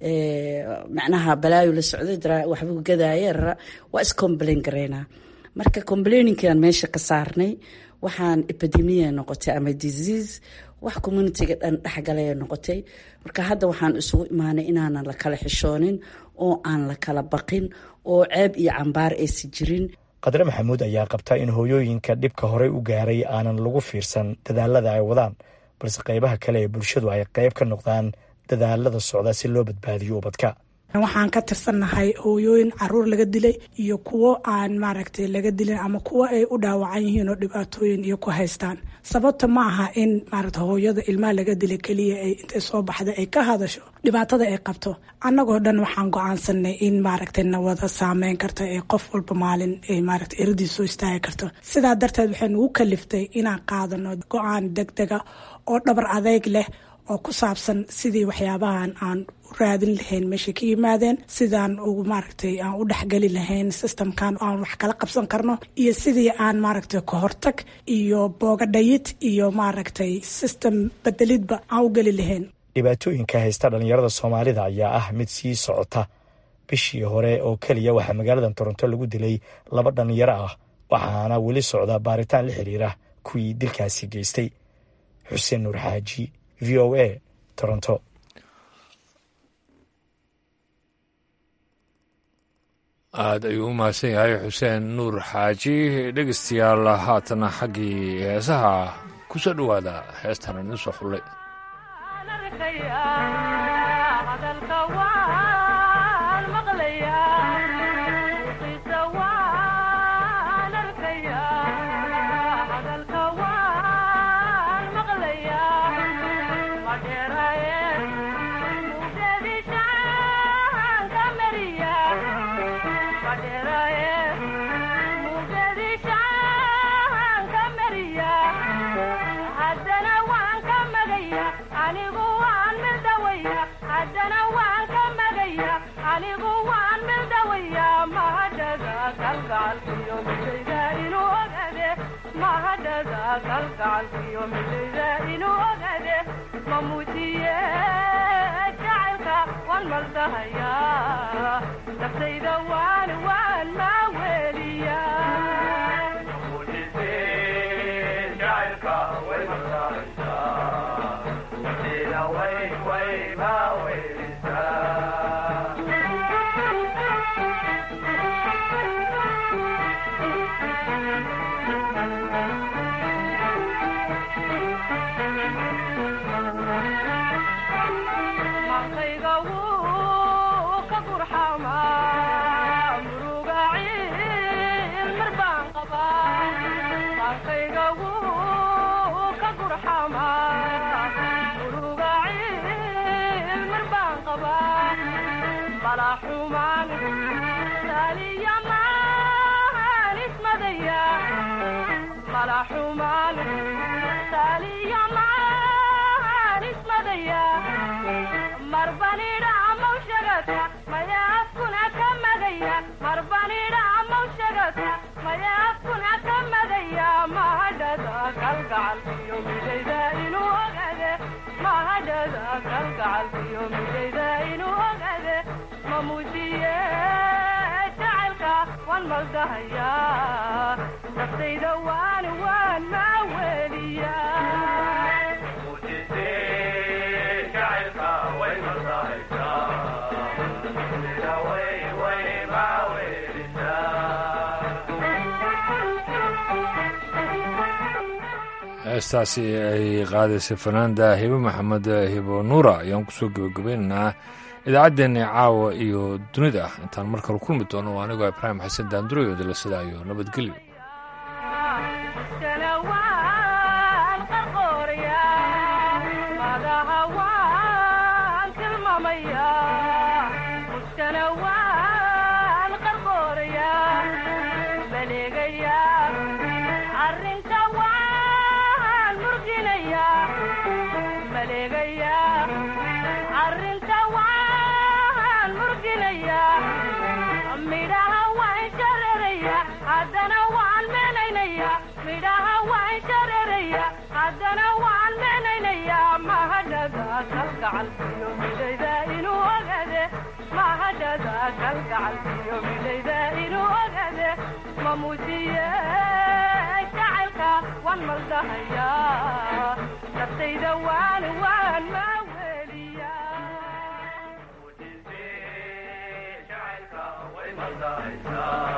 macnaha balaayo la socday waxbuu gadaaye rara waa iscomplain gareynaa marka complaininkaan meesha ka saarnay waxaan epidemia noqotay ama disease wax communitiga dhan dhexgalaya noqotay marka hadda waxaan isugu imaanay inaanan la kala xishoonin oo aan la kala baqin oo ceeb iyo cambaar aysi jirin khadre maxamuud ayaa qabta in hooyooyinka dhibka horey u gaaray aanan lagu fiirsan dadaalada ay wadaan balse qaybaha kale ee bulshadu ay qayb ka noqdaan dadaalada socda si loo badbaadiyo ubadka waxaan ka tirsannahay hooyooyin caruur laga dilay iyo kuwo aan maaragtay laga dilin ama kuwo ay u dhaawacan yihiin oo dhibaatooyin iyo ku haystaan sababta ma aha in maaragta hooyada ilmaha laga dilay keliya ay intay soo baxda ay ka hadasho dhibaatada ay qabto annagoo dhan waxaan go-aansanay in maaragtay nawada saameyn karta ee qof walba maalin ay maaragtay eradii soo istaagi karto sidaa darteed waxay nagu kaliftay inaan qaadano go-aan deg dega oo dhabar adeyg leh oo ku saabsan sidii waxyaabahan aan u raadin lahayn meeshay ka yimaadeen sidaan ugu maaragtay aan u dhexgeli lahayn systemkan aan wax kala qabsan karno iyo sidii aan maaragtay kahortag iyo boogadhayid iyo maaragtay system bedelidba aan u geli lahayn dhibaatooyinka haysta dhallinyarada soomaalida ayaa ah mid sii socota bishii hore oo keliya waxaa magaalada toronto lagu dilay laba dhallinyaro ah waxaana weli socda baaritaan la xiriira kuwii dilkaasi geystay xuseen nuur xaaji v o a toronto aada ayuu u mahadsan yahay xuseen nuur xaaji dhegeystayaal haatana xaggii heesaha ku soo dhowaada heestan idin soo xullay kalgacalkiyo midayda inuu ogade ma muujiye jacaylka waan maldahaya naftayda waan waan maa weliya maqayga wuu ka gurxamaa muruga ciil mar baan qabaa maqayga wuu ka gurxamaa muruga ciil mar baan qabaa mala xumaan saaliya maan ismadaya mala xumaan saaliya maan ismadaya marbanidha amaw shagata maya afkuna ka madaya marbanidha amaw shagata maya afkuna ka madaya mahadhada kalgacalkiyo midayda inuu ogade mahadhada kalgacalkiyo midayda inuu ogade ma muujiye jacaylka waan maldahaya naftayda waan waan maa weliya heestaasi ay qaadaysay fanaanda hibo maxamed hibo nuura ayaan kusoo gebagabaynaynaa idaacaddeenna caawa iyo dunida intaan mar kale kulmi doono waa anigoo ibraahim xasan daandurayo dila sidaa iyo nabadgelyo muskana waan qarqooraya madaha waan tilmaamaya muskana waan qarqooraya maleegaya arrinta waan murginaya maleegaya arrinta waan murginaya midhaha waan shararaya haddana waan meenaynaya midhaha waan shararaya haddana waan meenaynaya mahadhada kalgacalkiyo midayda inuu ogade mahadhada kalgacalkiyo midayda inuu ogade ma muujiye jacaylka waan maldahaya naftayda waan waan maa weliya Bye.